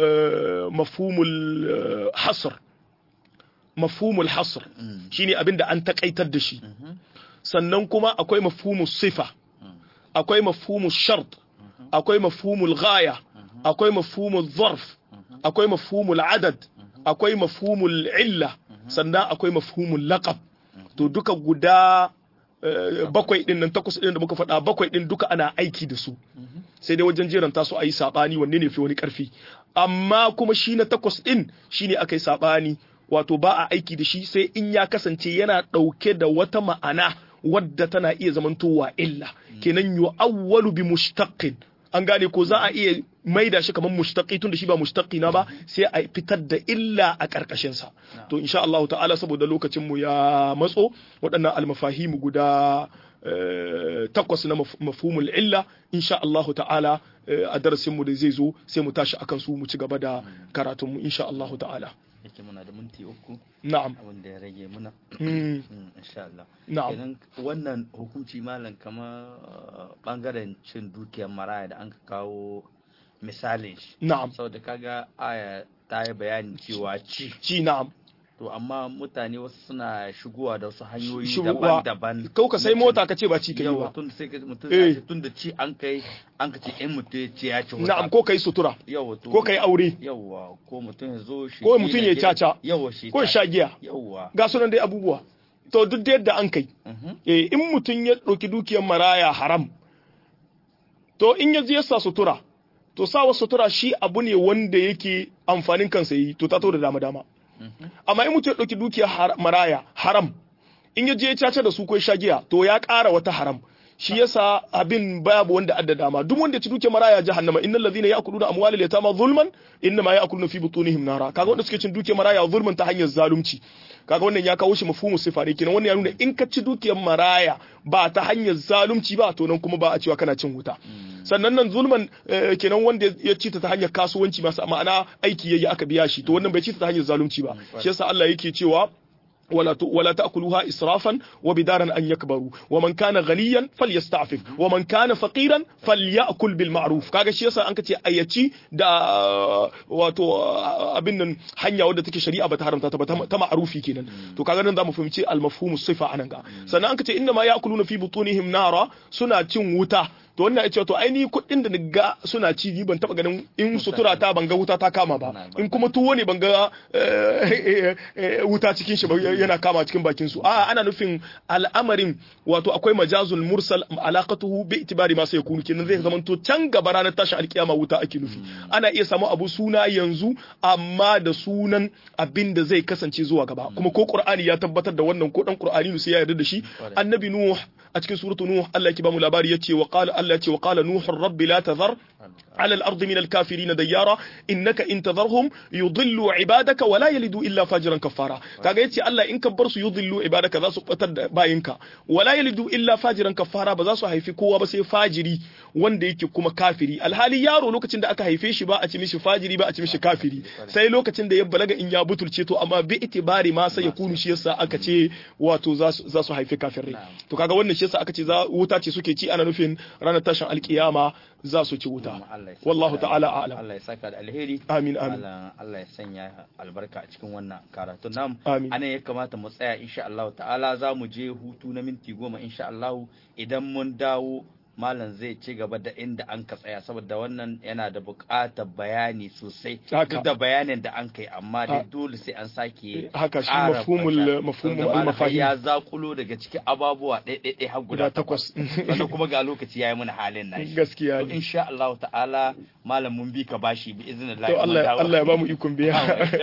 mafhumul hasr mafhumul hasr shine abin da an takaitar da shi sannan kuma akwai mafhumul sifa akwai mafhumul shart akwai mafhumul ghaya akwai mafhumul zarf akwai mafhumul adad akwai mafhumul illa sannan akwai mafhumul laqab to duka guda bakwai din nan takwas din da muka faɗa bakwai din duka ana aiki da su sai dai wajen jeranta su a yi saɓani wanne ne fi wani ƙarfi amma kuma shi na takwas din shine aka yi saɓani wato ba a aiki da shi sai in ya kasance yana ɗauke da wata ma'ana wadda tana iya zamantowa illa kenan yu awwalu bi mushtaqin an gane ko za a iya maida shi kamar mushtaqi tun da shi ba mushtaqi na ba sai a fitar da illa a karkashin sa to insha Allah ta'ala saboda lokacin mu ya matso waɗannan almafahimu guda takwas na mafhumul illa insha Allah ta'ala a darasin mu da zai zo sai mu tashi akan su mu ci gaba da karatun mu insha Allah ta'ala yake muna da minti uku na'am abin da ya rage muna insha Allah na'am kenan wannan hukunci malam kama bangaren cin dukiyar maraya da an ka kawo misalin shi na'am saboda kaga aya ta yi bayani cewa ci ci na'am to amma mutane wasu suna shigowa da wasu hanyoyi Shigowa. daban-daban kau ka sai mota ka ce ba ci kai yawa ba tun da sai ka- mutum Eh. ya ce tun da ci an kai an ka ce in mutum ya ce ya ci wata na'am ko kai sutura yawa to ko kai aure yawa ko mutum ya zo shi Ko mutum ya caca. yawa shi ko sha giya yawa ga sunan dai abubuwa to duk da yadda an kai Mhm. eh in mutum ya ɗauki dukiyar maraya haram to in ya je ya sa sutura to sawa sutura shi abu ne wanda yake amfanin kansa yi to ta to da dama dama amma in mutum ya ɗauki dukiyar har- maraya haram in ya je ya caca da su ko ya sha giya to ya ƙara wata haram shi yasa abin babu wanda adda dama duk wanda ya ci dukiyar maraya jahannama innal ladhina ya'kuluna amwalal yatama zulman innama ya'kuluna fi butunihim nara kaga wanda suke cin dukiyar maraya zulman ta hanyar zalunci kaga wannan ya kawo shi mafhumu sifa ne kenan wannan ya nuna in ka ci dukiyar maraya ba ta hanyar zalunci ba to nan kuma ba a cewa kana cin wuta sannan nan zulman eh, kenan wanda ya ci ta hanyar kasuwanci masu ma'ana aiki yayi aka biya shi to wannan bai ci ta hanyar zalunci ba shi yasa Allah yake cewa ولا ت- ولا تأكلوها إسرافا وبدارا أن يكبروا ومن كان غنيا فليستعفف ومن كان فقيرا فليأكل بالمعروف kaga shi yasa an kace ayyaci da wato abin nan hanya wadda take shari'a bata haramta ta ba ta ma'rufi kenan to kaga nan zamu fahimci al-mafhum sifa anan ga sannan an kace inna ma ya'kuluna fi butunihim nara suna cin wuta to wannan ya ce to ai ni kuɗin da ni ga suna ci ni ban taba ganin in sutura ta ban ga wuta ta kama ba in kuma tuwo ne ban ga eh, eh, eh, wuta cikin shi ba yana kama cikin bakin su a ana nufin al'amarin wato akwai majazul mursal alaqatuhu bi itibari ma sai kunu kenan zai zama to can gaba ranar tashin alkiyama wuta ake nufi ana iya samu abu suna yanzu amma da sunan abin da zai kasance zuwa gaba kuma ko qur'ani ya tabbatar da wannan ko dan qur'ani sai ya yarda da shi annabi nuh a cikin suratu nuh Allah yake ba mu labari yace wa qala Allah yace wa qala nuh rabbi la tazar على الأرض من الكافرين ديارا إنك إن تذرهم يضلوا عبادك ولا يلدوا إلا فاجرا كفارا kaga yace Allah in ka bar su yudillu ibadaka za su batar da bayinka wala yalidu illa fajiran kafara ba za su haifi kowa ba sai fajiri wanda yake kuma kafiri alhali yaro lokacin da aka haife shi ba a ci mishi fajiri ba a ci mishi kafiri sai lokacin da ya balaga in ya butulce to amma bi itibari ma sai ya kunu shi yasa aka ce wato za su za su haifi kafirai to kaga wannan shi yasa aka ce za wuta ce suke ci ana nufin ranar tashin alkiyama za su ci wuta Allah ya saka wallahu da- ta'ala a'lam Allah ya saka da alheri Amin, amin. Allah Allah ya sanya albarka a cikin wannan karatu nam Amin. anan ya kamata mu tsaya insha Allah ta'ala za mu je hutu na minti goma insha Allah idan mun dawo malam zai ci gaba da inda an ka tsaya saboda wannan yana da buƙatar bayani sosai Haka. duk da bayanin da an kai amma dai Ah. dole sai an sake haka shi ƙara mafhumul fata. mafhumul Saboda malam har ya al-mafahim zakulo daga cikin ababuwa ɗaya har guda guda takwas sannan kuma ga lokaci yayi mana halin nashi gaskiya to ne insha Allah ta'ala malam mun bi ka bashi bi izinin to Allah Allah ya ba mu ikon biya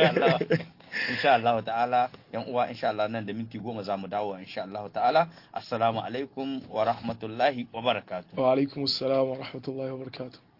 insha Allah ta'ala yan uwa insha Allah nan da minti goma za mu dawo insha Allah ta'ala assalamu alaikum wa rahmatullahi wa barakatuh wa alaikumus salam wa rahmatullahi wa barakatuh